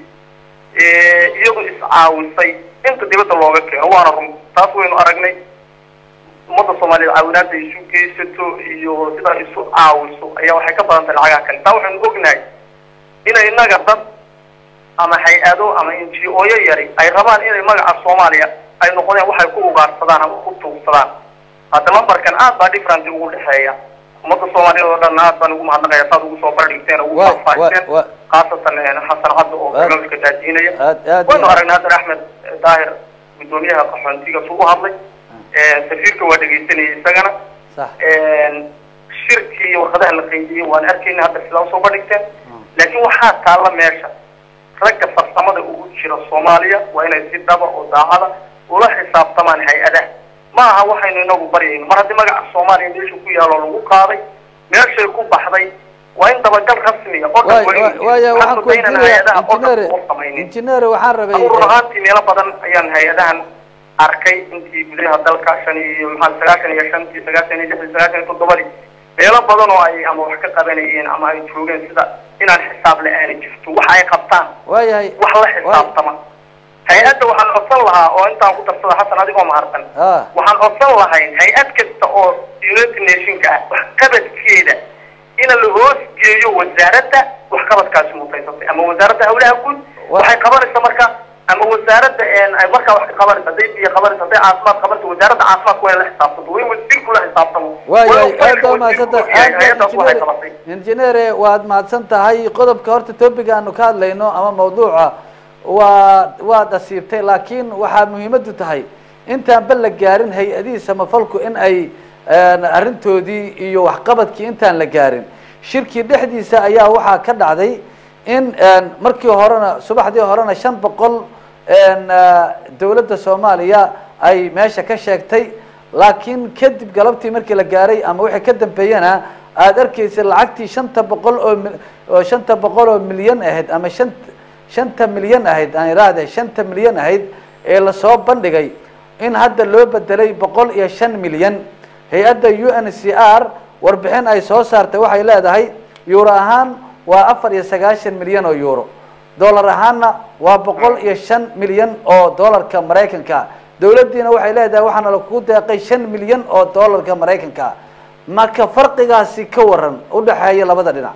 iyadu iscaawisay inta dibadda looga keeno waana run taas waynu aragnay ummadda soomaaliyeed caawinaada isu geysato iyo sidaa isu caawiso ayaa waxay ka badan tahay lacagaha kale taa waxaynu ognahay inay innaga dad ama hay-ado ama n g o yo yari ay rabaan inay magaca soomaaliya ay noqdeen waxay ku ugaarsadaan ama ku tuugsadaan hadda lambarkan aad baa different ugu dhexeeya ummadda soomaaliyeed oo dhan aad baan ugu mahadnaqaya saad ugu soo bardhigteen ugu Wa- faahfaahteen wa- wa- khaasatan xasan cabdi oo Aad- barnaamijka daadiinaya aad- aad waynu iyo- aragnay hadan axmed daahir gudoomiyaha qaxoontiga suu u hadlay safiirka waa dhegaysanayay isagana sax shirkii iyo warqadaha la qaydiyey waan arkayna hadda sidaa usoo bandhigteen laakiin waxaa taalla meesha ragga farsamada ugu jira soomaaliya waa inay si dhaba oo daacada ula xisaabtamaan hay-adaha ma aha waxaynu inagu baryayno mar haddii magaca soomaaliya meesha ku yaalo lagu qaaday meeshay ku baxday waa in dabagal rasmiya oo dhan waa inuu jiro. waaya waxaan Waxaan ku daynaynaa weydiinaya hay-adaha oo dhan injineer oo samaynin injineer waxaan rabay anigu run ahaantii meelo badan ayaan hay-adahan arkay intii gudaha dalka shan iyo maxaa sagaashan iyo shantii sagaashan iyo lixdii sagaashan iyo toddobadii meelo badan oo ay ama wax ka qabanayeen ama ay joogeen sida inaan xisaab la-aani jirto waxa ay qabtaan waayahay wax la xisaabtama hay-adda waxaan codsan lahaa oo intaan ku darsada xasan adigoo mahadsan ah waxaan codsan lahayn hay-ad kasta oo united nationka ah waxqabadkeeda ina la hoos geeyo wasaaradda waxqabadkaasi mutaysatay ama wasaaradda hawlaha guud Wa- waxay qabanaysa marka ama wasaaradda een, ay markaa wax ka qabanaysa hadday biyo qabanaysa hadday caafimaad qabanaysa wasaaradda caafimaadka waa in la xisaabtanto waa in wasiirku la xisaabtamo waayahay Waa in aad baa wasiirku mahadsanta og yahay aad hay-addaas waxay baa qabatay injineere waad mahadsan tahay qodobka horta topic aanu ka hadlayno ama mawduuca waa waad asiibtay laakiin waxaa muhiimadu tahay intaan ba la gaarin hay-adihii samafalku in ay een, arrintoodii iyo waxqabadkii intaan la gaarin shirkii dhexdiisa ayaa waxaa ka dhacday in een, markii horena subaxdii horena shan boqol een, ah, dowladda soomaaliya ay meesha ka sheegtay laakiin kadib galabtii markii la gaaray ama wixii ka dambeeyana aada arkeysa lacagtii shanta boqol oo mil- oo shanta boqol oo milyan ahayd ama shan shanta milyan ahayd aan iraahde shanta milyan ahayd ee lasoo bandhigay in hadda loo bedelay boqol iyo shan milyan hay-adda u n c r warbixin ay soo saartay waxay leedahay euro ahaan waa afar iyo sagaashan milyan oo euro dollar ahaanna waa boqol iyo shan milyan oo dollarka maraykanka dowladdiina waxay leedahay waxaana lakugu deeqay shan milyan oo dollarka maraykanka marka farqigaasi ka waran udhexeeya labada dhinac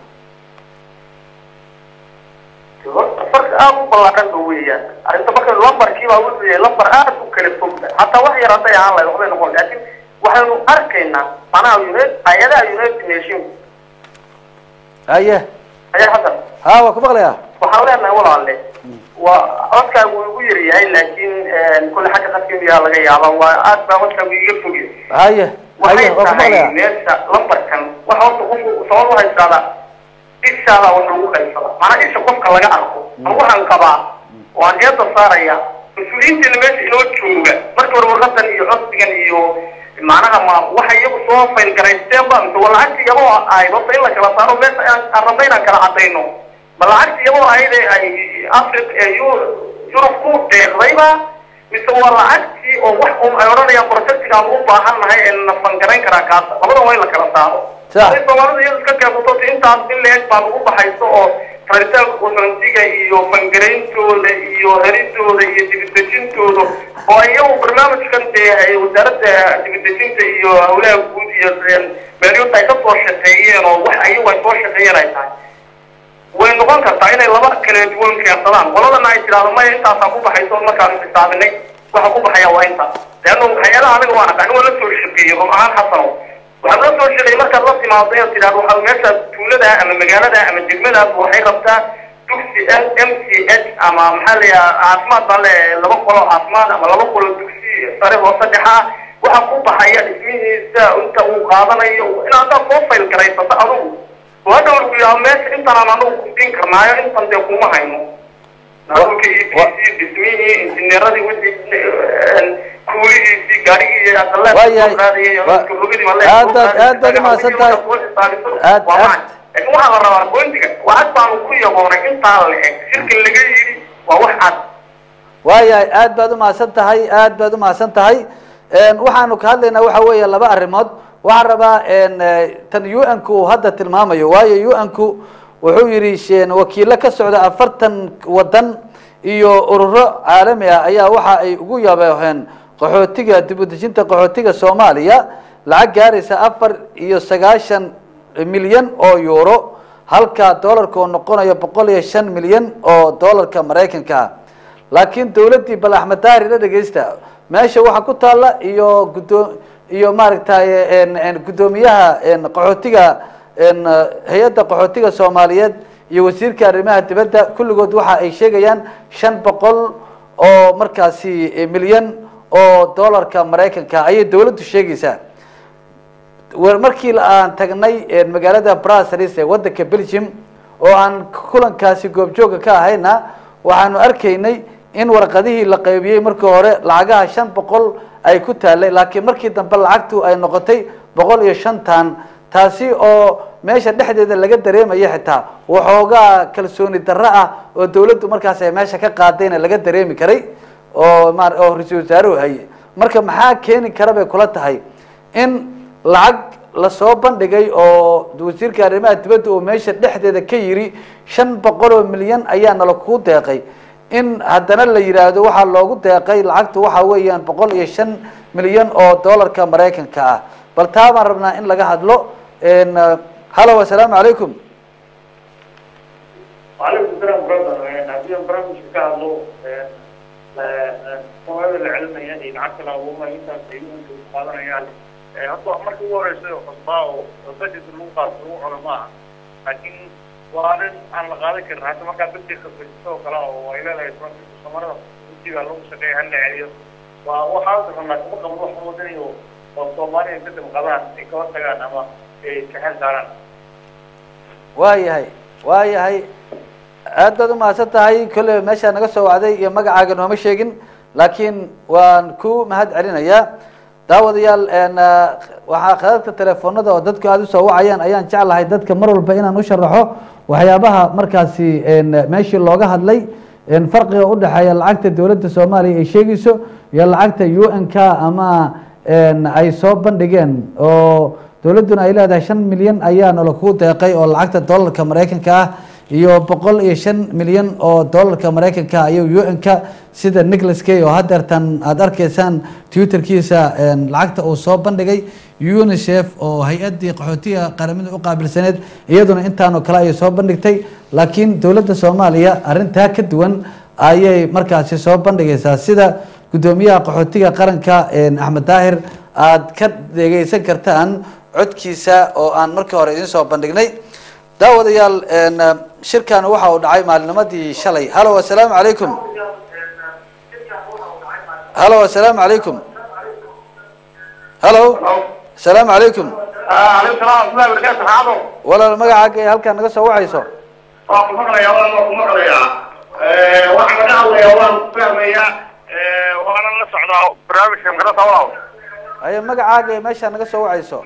horta farqi aada u ballaaran ba weeyaan arrinta marka lambarkii baa wuxuu yahay lambar aada u kala fog hataa wax yar hadday ahaan lahayd waxbay noqon laakiin waxaynu arkaynaa manaha unit hay-adaha united nation haye ayaa hadda ha waa ku maqlayaa waxaan leenahay walaale waa codkaagu igu yar yahay laakiin kulle xagga qadkimiyaa laga yaaba waa aad baa codkaagu iga fogya haye haye waxay waa ku tahay maqlayaa meesha lambarkan waxa horta qofku sabab waxay tidahdaa ishaada wax lagu qaybsada maanaa isha qofka laga arko ama waxaan qabaa waan eeda saaraya mas-uuliyiinteena meesha inoo jooga marka hore warqadan iyo codsigan iyo macnaha ma waxa iyagu soo faylgaraysteen ba mise waa lacagti iyagoo ahayd horta in la kala saaro meesha aan aan rabna inaan kala cadayno ma lacagti iyagoo ahayd ee ay afric ee Eu- yurub ku deeqdayba mise waa lacagtii oo wax un ay odhanayaan projectiga aan u baahan nahay ee na fangarayn karaa kaasa labadan waa in la kala saaro Sax. Hadday soomaalida iyadu iska keesato si intaas in leeg baa ugu baxayso oo raritaanka qaxoontiga iyo fangarayntooda iyo heridooda iyo dibidejintooda oo ay iyagu barnaamijkan dee ay wasaaradda dibidejinta iyo hawlaha guud iyo meelyota ay ka soo shaqeeyeen oo wax ayagu ay soo shaqeeyeen ay tahay way noqon kartaa inay laba kala duwan keensadaan qoladana ay tidhahdo maya intaasaa ku baxayso markaanu xisaabinay waxa ku baxaya waa inta leanna hay-adaha aniga waan aqaan waa la soo shaqeeyey run ahaan xasanow waxaan la soo shaqeeyey markaad la timaado inaad tidhahdo waxaa meesha tuulada ama magaalada ama degmadaas waxay rabtaa dugsi m c h ama maxaa la yidhaha caafimaad baa le laba qolo caafimaad ama laba qolo dugsi sare hoose dhexa ah waxaa ku baxaya dhismihiisa inta uu qaadanayo in haddaad soo fayl garaysato adigu waa hadhow lagu yidhaha meesha intanaan anagu kufin karnaayo intan dee kuma hayno naaqulka iyo dhismihii injineeradii wixii kuulihiisii gaarigii aqalaad Waayahay. qaadayay Wa- rogidii male aad baad- aad baad umahadsan tahay. Aad- waa aad- macad laakiin waxaa la rabaa boontiga lacag baanu ku yaboonay intaa la eg shirka laga yidhi waa wax cad waayahay aad baad umahadsan tahay aad baad umahadsan tahay Een, waxaanu ka hadlaynaa waxa weeye laba arrimood waxaan rabaa een, eh, tan un ku uu hadda tilmaamayo waayo un ku wuxuu yidhi sheen wakiilo ka socda afartan wadan iyo ururo caalami ah ayaa waxa ay ugu yabeeheen qaxootiga dib u dejinta qaxootiga soomaaliya lacag gaaraysa afar iyo sagaashan milyan oo euro halka doolarka uu noqonayo boqol iyo shan milyan oo doolarka maraykanka ah laakiin dawladdii bal axmed daahir la dhegeysta meesha waxaa ku taalla iyo gudo iyo maaragtay en- en guddoomiyaha en qaxootiga en hay-adda qaxootiga soomaaliyeed iyo wasiirka arrimaha dibadda kulligood waxa ay sheegayaan shan boqol oo markaasi eh, milyan oo doolarka maraykanka ayay dawladdu sheegaysaa war markii aan tagnay eh, magaalada brussels ee wadanka belgium oo aan kulankaasi goobjooga ka ahayna waxaanu arkaynay in warqadihii la qaybiyey markii hore lacagaha shan boqol ay ku taalay laakiin markii dambe lacagtu ay noqotay boqol iyo shantan taasi oo meesha dhexdeeda laga dareemaya xitaa waxoogaa kalsooni darro ah oo dawladdu markaas ay meesha ka qaadayna laga dareemi karay oo ma oo ra-iisul wasaaruhu haye marka maxaa keeni kara bay kula tahay in lacag lasoo bandhigay oo wasiirka arrimaha dibadda uu meesha dhexdeeda ka yiri shan boqol oo milyan ayaa nala kuu deeqay in haddana la yidhaahdo waxaa loogu deeqay lacagtu waxa weeyaan boqol iyo shan milyan oo doolarka maraykanka ah bal taa baan rabnaa in laga hadlo En, eh, hallo assalaamu calaykum وعليكم السلام برادر haddii aan barnaamijka ka hadlo soomaalida la celinaya iyo lacagta la abuuranayo intaas ay uhanka qaadanayaan hadda marka ugu horeysa cusbaa oo budget lagu qaato lagu cuno maaha laakiin waa arrin aan la qaadan karin hadda markaa dadkii khasbaysato oo kale oo ay leedahay somarada ujiga lagu shaqeeya hal la celiyo waa waxaa rabnaa kuma qabno wax wadanayo oo soomaaliya kadib qabaan ay kaba tagaan ama ay kaxel saaraan waayahay waayahay aad baad umahadsan tahay kolley meeshaa naga soo wacday iyo magacaaga nooma sheegin laakiin waan ku mahad celinayaa daawadayaal en, eh, waxaa khadadka telefoonada oo dadku aada usoo wacayaan ayaan jeclahay dadka mar walba inaan u sharaxo waxyaabaha markaasi en, meeshii looga hadlay en, farqiga udhexeeya lacagta dowladda soomaaliya ay sheegayso iyo lacagta u n k ama en, ay soo bandhigeen oo dowladduna ay leedahay shan milyan ayaa nala ku deeqay oo lacagta doolarka maraykanka ah iyo boqol iyo shan milyan oo doolarka maraykanka ah ayuu un-ka sida nicholas kay oo hadeertan aada arkaysaan twitterkiisa en, lacagta uu soo bandhigay unicef oo hay-addii qaxootiga qaramada u qaabilsaneed iyaduna intaanoo kale ayay soo bandhigtay laakiin dowladda soomaaliya arrintaa ka duwan ayay markaasi soo bandhigaysaa sida guddoomiyaha qaxootiga qaranka en, axmed daahir aada ka dhegeysan kartaan codkiisa oo aan markii hore idiin soo bandhignay daawadayaal en, shirkan waxa uu dhacay maalinimadii shalay hallo assalaamu calaykum hallo assalaamu calaykum hallo assalaamu calaykum عليكم السلام ورحمة الله وبركاته حاضر walaal magacaaga ee halkaan naga soo wacayso waa ku maqlayaa waan waa ku maqlayaa waxaan laga hadlayaa waan ku fahmayaa waanan la socdaa barnaamijka magarata walaal aye magacaaga ee meeshaa naga soo wacayso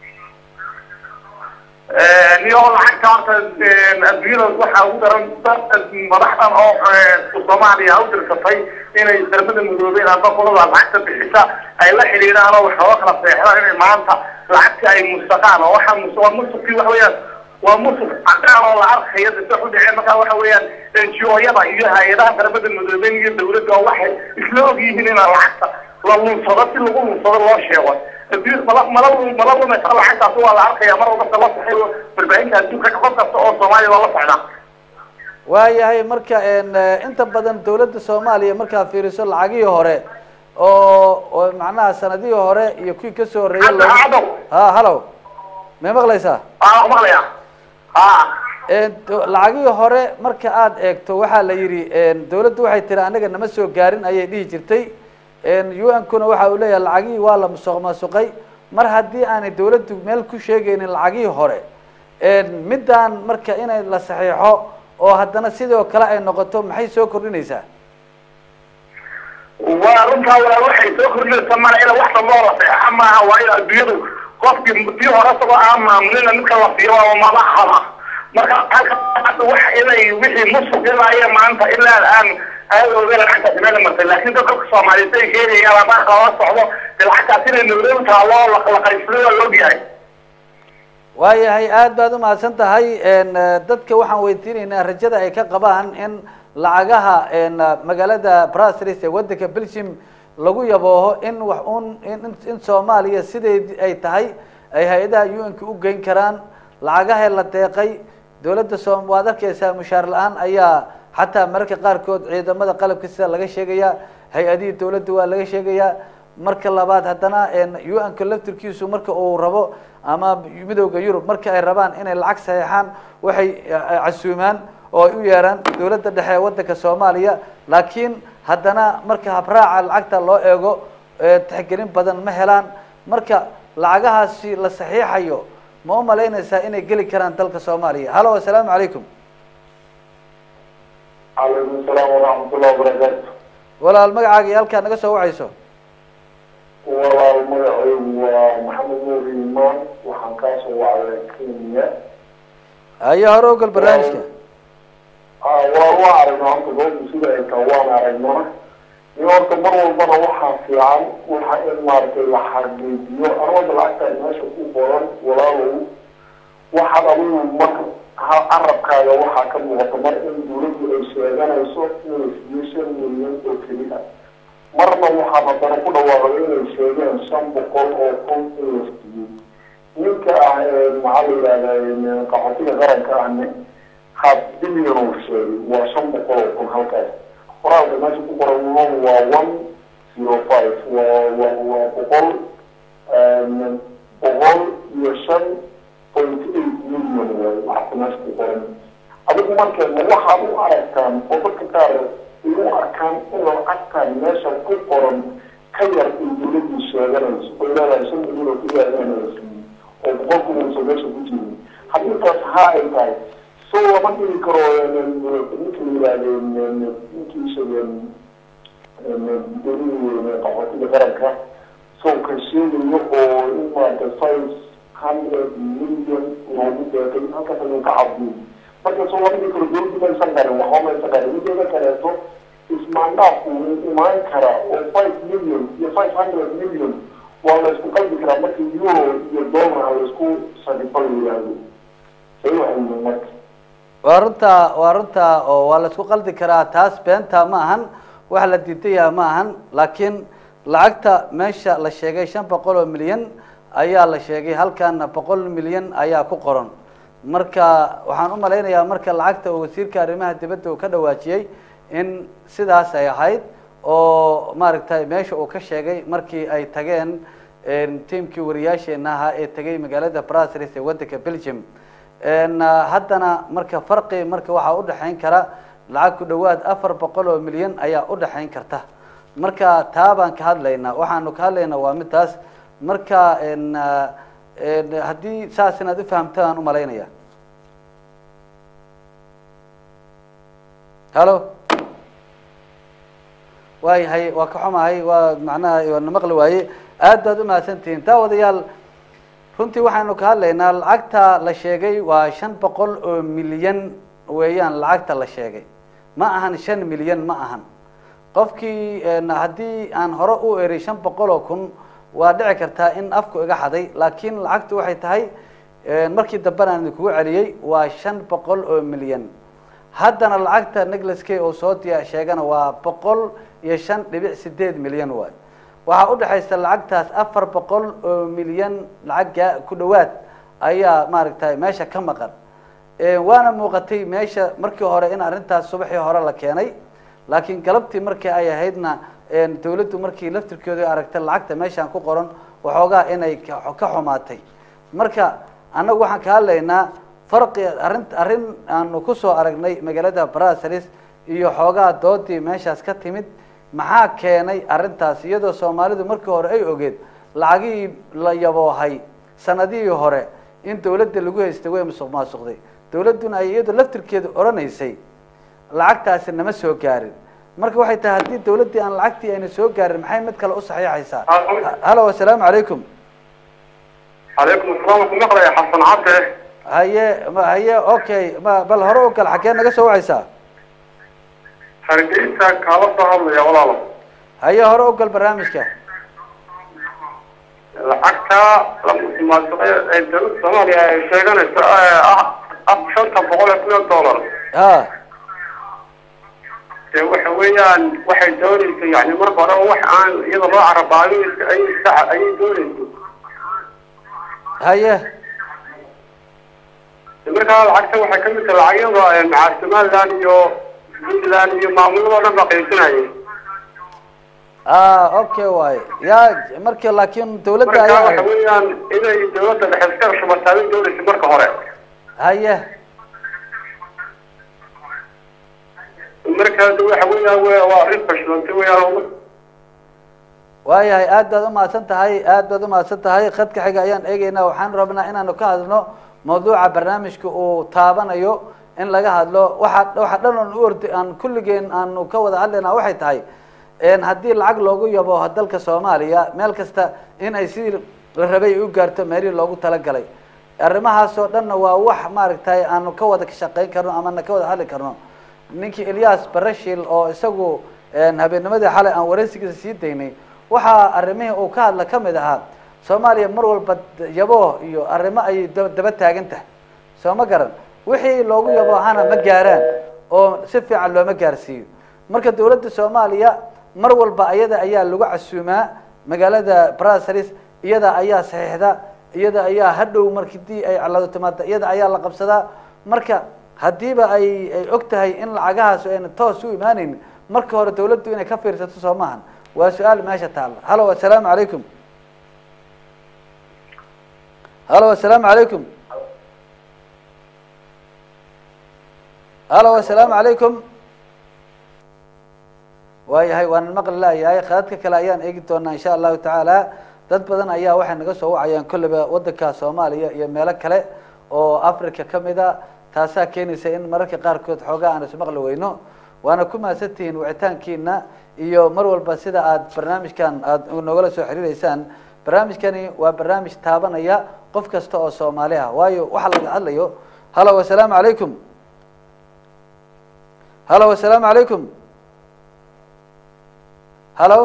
niyo lacagta horta adduunyada waxaa ugu daran dad madaxdan oo soomaaliya u dirsatay inay darbada midoobeen amba qolada lacagta bixisa ay la xidhiidhaan oo waxooga kala seexdaan inay maanta lacagta ay mustaqaan oo waxaa mus waa musuqii waxa weeyaan waa musuq cadaan oo la arkayo dasa u dhaceen markaa waxa weeyaan NGO-yada iyo hay-adaha darbada midoobeen iyo dawladda oo waxay isla og yihiin inaan lacagta la lunsado si lagu lunsado loo sheego adduun mala mala mala lumaysa lacagtaasi waa la arkaya mar walba la saxay warbaahinta adduunka qof kasta oo soomaaliya waa la socdaa waayahay marka en, eh, inta badan dowladda soomaaliya markaad fiiriso lacagihii hore oo oo macnaha sanadihii hore iyo kuwii kasoo horreeyay Hadda, loogu- hadda. ha hallow may maqlaysaa aa maqlaya ha En, do- lacagihii hore marka aada eegto waxaa la yidhi en, dowladdu waxay tiri anaga nama soo gaarin ayay dhihi jirtay un-kuna waxa uu leeyahay lacagihii waa la musuq maasuqay mar haddii aanay dowladdu meel ku sheegaynin lacagihii hore en, middaan marka inay la saxiixo oo haddana sidoo kale ay noqoto maxay soo kordhinaysaa waa runtaa walaal waxay soo kordhinaysa mara ila wax damboo la seexa maaha waa in adduunyadu qofkii tii hore isagoo aan maamulina midka la siiyo waa madaxda marka halka hadda wax inay wixii musuq ilaa maanta ilaa aan aadooda lacagtaasi meel martay laakiin dadka soomaaliyeed ay sheegayaan haddaan lala socdo de lacagtaas inay nabdow taalo la qaybsaday waa la ogyahay waayahay aada baad umahadsan tahay dadka waxaan weydiinaynaa rajada ay ka qabaan in lacagaha magaalada brasris ee wadanka belgium lagu yabooho in wax un in soomaaliya sideed ay tahay ay hay-adaha un-ka u geyn karaan lacagaha la deeqay dowladda soom waad arkeysaa mushaar la-aan ayaa xataa mararka qaarkood ciidamada qalabka sida laga sheegaya hay-adihii dowladda waa laga sheegayaa marka labaad haddana un-ka laftirkiisu marka uu rabo ama midowda yurub marka ay rabaan inay lacag saxeexaan waxay casuumaan oo ay u yeeraan dowladda dhexe ee wadanka soomaaliya laakiin haddana marka habraaca lacagta loo eego tixgelin badan ma helaan marka lacagahaasi la saxiixayo ma u malaynaysaa inay geli karaan dalka soomaaliya halo assalaamu calaykum calaykum salaam waraxmatullahi wabarakaatu walaal magacaaga iyo halkaa naga soo wacayso walaal magacaygu waa maxamed nuur imaan waxaan kaasoo wacday kenya ayo hore ogal barnaamijka waa waa aragnaa horta goobta sida ay tahay waan aragnaa in horta mar walbana waxaa fiican waxa in maaragtay la xaqiijiyo arwada lacagtaa meesha ku qoran walaalow waxaad adigu mar carabkaaga waxaa ka muuqata mar in dawladdu ay sheeganayso inay siyo shan milyan oo keli ah marna waxaa haddana ku dhawaaqday inay sheegeen shan boqol oo kun in la siiyey ninka ah maxaa la yidhahdaa qaxootiga qaranka ahne half billion uu sheegay waa shan boqol oo kun halkaas qoraalka meesha ku qoran waa one zero five waa waa waa boqol boqol iyo shan point eight million waay waxaku meesha ku qoran adigu markee ma waxaad u aragtaan oo dadka qaar ay u arkaan in lacagtan meesha ku qoran ka yar ay dawladdu sheeganayso oo leedahay shan milyan oo keliya inay siiyey oo boqolku uusan meesha ku jirin haddii intaas haa ay tahay so lama dhigi karo ninka la yihahdo ninkii sheegeen dowladii qaxootiga qaranka sawka sheegayo oo in maarata five hundred million loogu deeqay halkaas ayuu ka cabdiyey marka soo lama dhigi karo dowladdu maysan qarin waxba maysan qarin mideeda kaleeto ismaandhaafku wuu imaan karaa oo five million iyo five hundred million waa la isku qalbi karaa marka euro iyo dollar la isku sarifo la yihahdo say waxay yihiin marka waa runta waa runta oo waa la isku qaldi karaa taas beenta ma ahan wax la diidaya ma ahan laakiin lacagta meesha la sheegay shan boqol oo milyan ayaa la sheegay halkaana boqol milyan ayaa ku qoran marka waxaan u malaynayaa marka lacagta uu wasiirka arrimaha dibadda uu ka dhawaajiyey in sidaas ay ahayd oo maaragtay meesha uu ka sheegay markii ay tageen tiamkii wariyaasheena ahaa ee tegay magaalada brasris ee wadanka belgium haddana marka farqi marka waxaa udhexayn kara lacag ku dhawaad afar boqol oo milyan ayaa udhexayn karta marka taa baan ka hadlaynaa waxaanu ka hadlaynaa waa midaas marka haddii saas inaad ufahamtaan umalaynaya halo waayahay waa ka xumahay waa macnaha waana maqli waaye aad baad umahadsantihiin taa wadayaal runtii waxaynu ka hadlaynaa lacagta la sheegay waa shan boqol oo milyan weeyaan lacagta la sheegay ma ahan shan milyan ma ahan qofkii haddii aan hore u eray shan boqol oo kun waa dhici kartaa in afku iga xaday laakiin lacagtu waxay tahay markii dambena aan idinkugu celiyey waa shan boqol oo milyan haddana lacagta negleske oo soo diya sheegana waa boqol iyo shan dhibic sideed milyan waay waxaa udhexaysa lacagtaas afar boqol oo milyan lacag ku dhawaad ayaa maaragtay meesha ka maqan waana muuqatay meesha markii hore in arrintaas subaxii hore la keenay laakiin galabtii markii ay ahaydna dawladdu markii laftirkooda aragtay lacagta meeshaan ku qoran waxoogaa inay ka xumaatay marka annagu waxaan ka hadlaynaa farqi arrin arrin aanu kusoo aragnay magaalada brasris iyo xoogaa doodii meeshaas ka timid maxaa keenay arrintaas iyadoo soomaalidu markii hore ay ogeed lacagihii la yaboohay sanadihii hore in dawladda lagu haystay way musuq maasuqday dowladduna ay iyadu laftirkeedu odhanaysay lacagtaasi nama soo gaarin marka waxay tahay haddii dowladdii aan lacagtii ayna soo gaarin maxay mid kale u saxiixaysaa halo assalaamu calaykum calaykum asalaam ku maqlaya xasan cabde haye ma haye okay ma bal hore u gal xaggee naga soo wacaysaa hargeysa kaala soo hadlaya walaalo haye hore u gal barnaamijka lacagta la musuqmaasuqay ee dowladda soomaaliya ay sheeganayso ee ah ah shanta boqol ee kun oo dollar ha dee waxa weeyaan waxay doonaysa yani marka hore wax aan iyada loo carabaayo ay iska ayay doonaysa haye markaa lacagta waxay ka mid tahay lacagyada maca somaliland iyo puntland iyo maamulada o dhan baa qaysanayay ah okay waaye ya marka laakiin dowladda marka ayaa waxa weeyaan inay dowladda dhexe iska shubataa bay doonaysa marka hore haye marka de waxa weeyaan w waa arrin fashilantay weeyaan waayahay aad baad umahadsan tahay aad baad umahadsan tahay khadka xiga ayaan eegeynaa waxaan rabnaa inaanu ka hadlno mawduuca barnaamijka uu taabanayo in laga hadlo waxa waxa dhan oon u ordi aan kulligeen aanu ka wada hadlaynaa waxay tahay n haddii lacag loogu yabo dalka soomaaliya meel kasta in ay sidii la rabay ay u gaarto meelihii loogu talagalay arrimahaasoo dhanna waa wax maaragtay aanu ka wada shaqayn karno ama na ka wada hadli karno ninkii ilyas barashil oo isagu habeennimadii xalay aan wareysigiisa sii daynay waxaa arrimihii uu ka hadla ka mid ahaa soomaaliya mar walba yabo iyo arrimo ayay da- daba taagan tahay soo ma garan wixii loogu yabo hana ma gaaraan oo si fiican looma gaarsiiyo marka dowladda soomaaliya mar walba iyada ayaa lagu casuumaa magaalada brasaris iyada ayaa saxiixda iyada ayaa hadhow markidii ay calado timaada iyada ayaa la qabsadaa marka haddiiba ay ay og tahay in lacagahaas ayna toos u imaanaynin marka hore dowladdu inay ka fiirsato soo maahan waa su-aal meesha taalla halo assalaamu calaykum halo assalaamu calaykum halo assalaamu calaykum waayahay waan maqli laayahay khadadka kale ayaan eegi doonaa insha allahu tacaala dad badan ayaa waxay naga soo wacayaan kolleyba wadanka soomaaliya iyo meelo kale oo africa kamid a taasaa keenaysa in mararka qaarkood xoogaa aan ismaqli weyno waana ku mahadsantihiin wicitaankiina iyo mar walba sida aad barnaamijkan aada nogala soo xiriireysaan barnaamijkani waa barnaamij taabanaya qof kasta oo soomaali ah waayo waxa laga hadlayo halo assalaamu calaykum halo assalaamu calaykum halo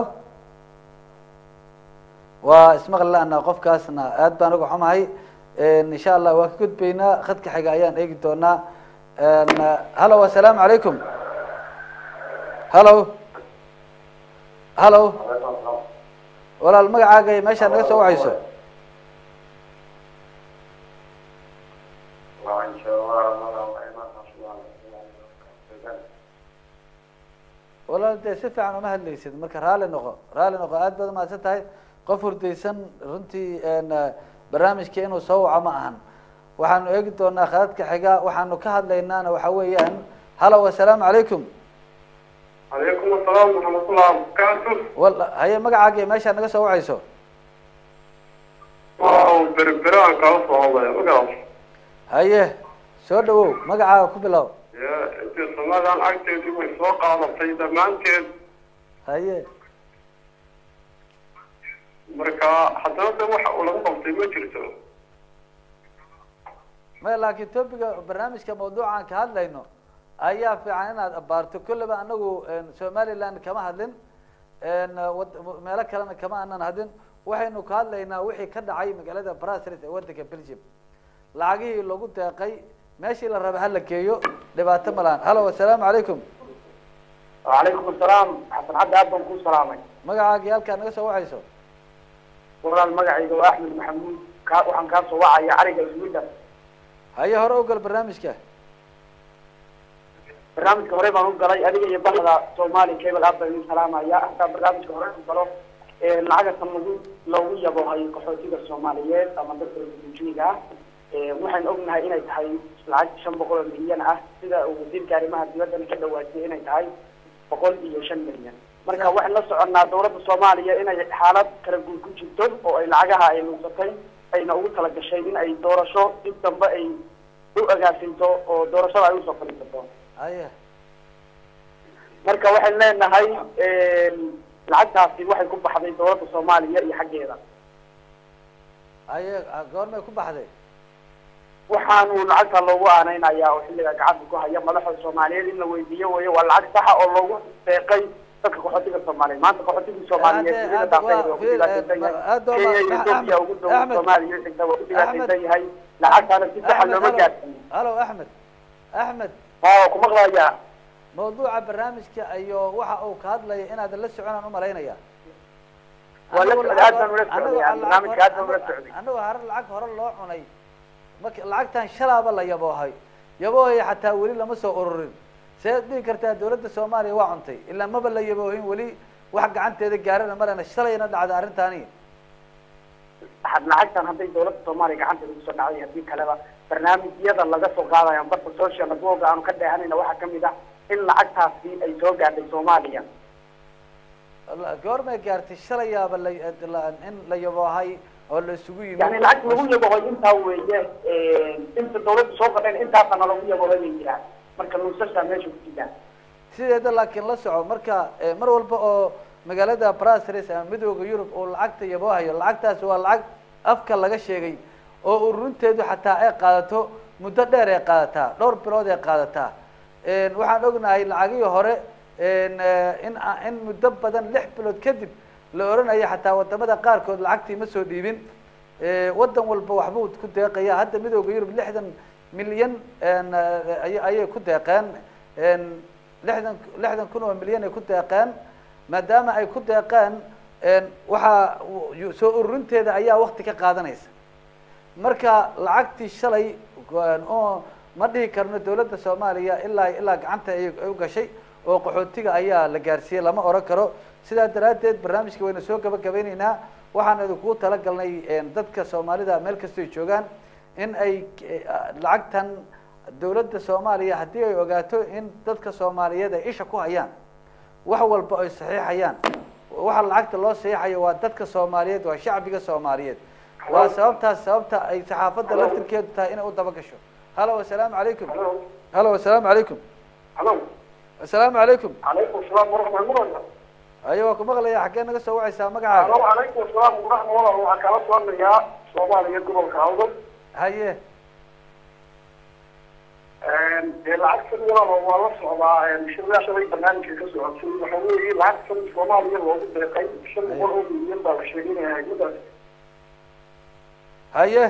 waa ismaqli la-na qofkaasna aad baan uga xumahay insha allah waa ka gudbaynaa khadka xiga ayaan eegi doonaa halo assalaamu calaykum halo halo walaal magacaaga iyo meeshaa naga soo wacayso walaal dee si fiican uma hadlaysid marka raali noqo raali noqo aad baad umahadsan tahay qof hurdaysan runtii barnaamijka inuu soo waco ma ahan waxaanu eegi doonaa khadadka xiga waxaanu ka hadlaynaana waxa weeyaan halo assalaamu calaykum calaykum asalaam waraxmatullah barakaatu wal haye magacaaga iyo meeshaa naga soo wacayso waaw berbere aan kaala soo hadlaya magaras haye soo dhawow magacaaga ku bilow ya intii samadan agteedii way soo qaadatay dhammaanteed haye marka haddana de waxa uu lagu qabtay ma jirto maya laakiin topiga barnaamijka mawduucaan ka hadlayno ayaa fiican inaad abaarto kolleyba anagu somaliland kama hadlin wad- meelo kalena kama aanan hadlin waxaynu ka hadlaynaa wixii ka dhacay magaalada brasels ee wadanka belgium lacagihii lagu deeqay meeshii la raba hala geeyo dhibaato malaan halo assalaamu calaykum وعليكم السلام حسن عبد عبد كو سلامي magacaagii halkaa naga soo wacayso walaal magacayga waa axmed maxamuud ka waxaan kaa soo wacaya cariga sweden haye hore u gal barnaamijka barnaamijka hore baan u galay adiga iyo bahda soomaali cable app baan idin salaamaya hataa barnaamijka hore u galo ee lacagatan lagu loogu yabohay qaxootiga soomaaliyeed ama dadka refujiga ah ee waxaan ognahay inay tahay lacag shan boqol oo milyan ah sida uu wasiirka arrimaha dibadda ka dhawaajiyay inay tahay boqol iyo shan milyan marka waxaan la soconnaa dowladda soomaaliya inay xaalad kala guur ku jirto oo ay lacagaha ay luusatay ayna ugu talagashay in ay doorasho dib dambe ay u agaasinto oo doorashada ay usoo fadhiisato haye marka waxaan leenahay lacagtaasi waxay ku baxday dowladda soomaaliya iyo xaggeeda haye goormay ku baxday waxaanu lacagta loogu aaneynayaa oo xilliga gacanta ku haya madaxda soomaaliyeed in la weydiiyo weeye waa lacag saxa oo loogu deeqay dadka qaxootiga soomaaliyeed maanta qaxootigii soomaaliyeed Hadde- dunida hadde daafeed waa- waa ku dhibaataysan eh, yahay hadda waa- kenya iyo Axmed- etoobiya ugu dhow Axmed- soomaaliya xigta waa ku dhibaataysan Axmed- yahay lacagtaana si saxa Axmed, looma halo. gaarsiin halo axmed axmed oo ku maqlayaa mawduuca barnaamijka iyo waxa uu ka hadlaya inaadan la soconaan umalaynaya Waa la Anagu socday, lacag aad baan hore- ula socday, anagu aan lacag barnaamijka aad baan hore- ula socday. anagu hore lacag hore loo cunay marka lacagtan shalaaba la yaboohay yaboohaya xataa weli lama soo ururin seed dhihi kartaa dowladda soomaaliya waa cuntay ilaa maba la yaboohin weli wax gacanteeda gaarana marana shalayna dhacda arrintaani had lacagtan hadday dowladda soomaaliya gacanteeda kusoo dhacday haddii kaleba barnaamijyada laga soo qaadayo barta social network aanu ka dheehanayna waxaa kamid ah in lacagtaasi ay soo gaadhay soomaaliya La- goormay gaartay shalayaaba la la- in la yaboohay oo la isugu yimid yani lacag lagu yabohoy intaa weeye inta dowladda soo qadhayn intaasana lagu yabohoy bay jiraan marka nuusashaa meesha ku jiraan sideeda laakiin la soco marka eh, mar walba oo magaalada brasres ama midooda yurub uu lacagta yaboohayo lacagtaasi waa lacag afka laga sheegay oo ururinteedu xataa ay qaadato muddo dheer ay qaadataa dhowr bilood ay qaadataa En, waxaan ognahay lacagihii hore en, eh, in a- in muddo badan lix bilood kadib la oranayo xataa wadamada qaarkood lacagtii ma soo dhiibin Eh, wadan walba waxbuu ku deeqaya hadda midooda yurub lixdan milyan en, eh, ay- ayay ku deeqeen En, lixdan lixdan kun oo milyan ay ku deeqeen maadaama ay ku deeqeen en, waxaa u- soo ururinteeda ayaa wakti ka qaadanaysa marka lacagtii shalay go- oo ma dhihi karno dowladda soomaaliya ilaa ilaa gacanta ay ay u gashay oo qaxootiga ayaa la gaarsiiyey lama oran karo sidaa daraaddeed barnaamijka wayna soo gabagabeyneynaa waxaan idinkugu talagalnay en, dadka soomaalida meel kastay joogaan in ay eh, lacagtan dowladda soomaaliya haddii ay ogaato in dadka soomaaliyeed ay isha ku hayaan wax walba ay saxiixayaan waxa lacagta loo saxiixayo waa dadka soomaaliyeed waa shacbiga soomaaliyeed waa sababtaas sababta ay saxaafadda laftirkeedu tahay inay u daba gasho halo assalaamu calaykum halo assalaamu calaykum halo assalaamu calaykum calaykum salaam waraxmatullahi ayo waa ku maqlaya xaggee naga soo wacaysaa magacaaga halo calaykum salaam waraxmatullahi waxaa kala soconayaa soomaaliya gobolka hawdal haye dee lacagtan walaalo waa la socdaa shiryaa shalay barnaamijka ka socotay waxa weeye lacagtan soomaaliya loogu deeqay shan boqol oo milyan baa la sheeginaya hayadaas haye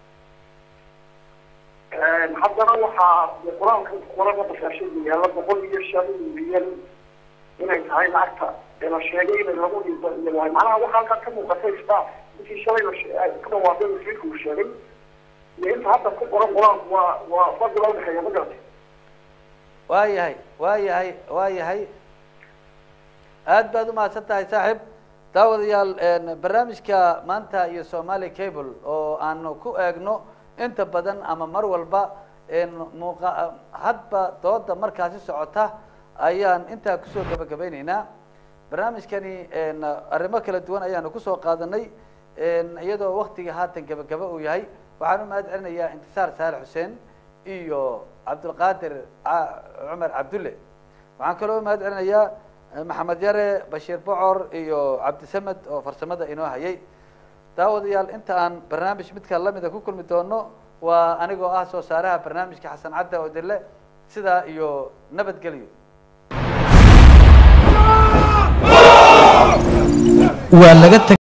haddana waxaa dee qur-aanka qurana basaashada yaalla boqol iyo shan milyan inay tahay lacagta ee la sheegay inay lagu dhinto iyo waay macnaha waxaa halkaa ka muuqatay staff intii shalay la she- ay ka dhawaaqay wasiirka uu sheegay iyo inta hadda ku qoran qur-aanku waa waa fadli loo dhexeeya ma garatay waa yahay waa yahay waa yahay aad baad umahadsan tahay saaxiib daawadayaal en, barnaamijka maanta iyo somali cable oo aanu ku eegno inta badan ama mar walba en, muuqa hadba dooda markaasi socota ayaan intaa kusoo gabagabeyneynaa barnaamijkani en, arrimo kala duwan ayaanu kusoo qaadanay en, iyadoo waktiga haatan gabagaba uu yahay waxaan u mahad celinayaa intisaar saale xuseen iyo cabdulqaadir ca- cumar cabdulle waxaan kaloo mahad celinayaa eh, maxamed yare bashiir bocor iyo cabdisamed oo farsamada inoo hayay daawadayaal inta aan barnaamij midka lamida ku kulmi doono waa anigoo ah soo saaraha barnaamijka xasan cadda oo dille sidaa iyo nabadgelyo waa laga tag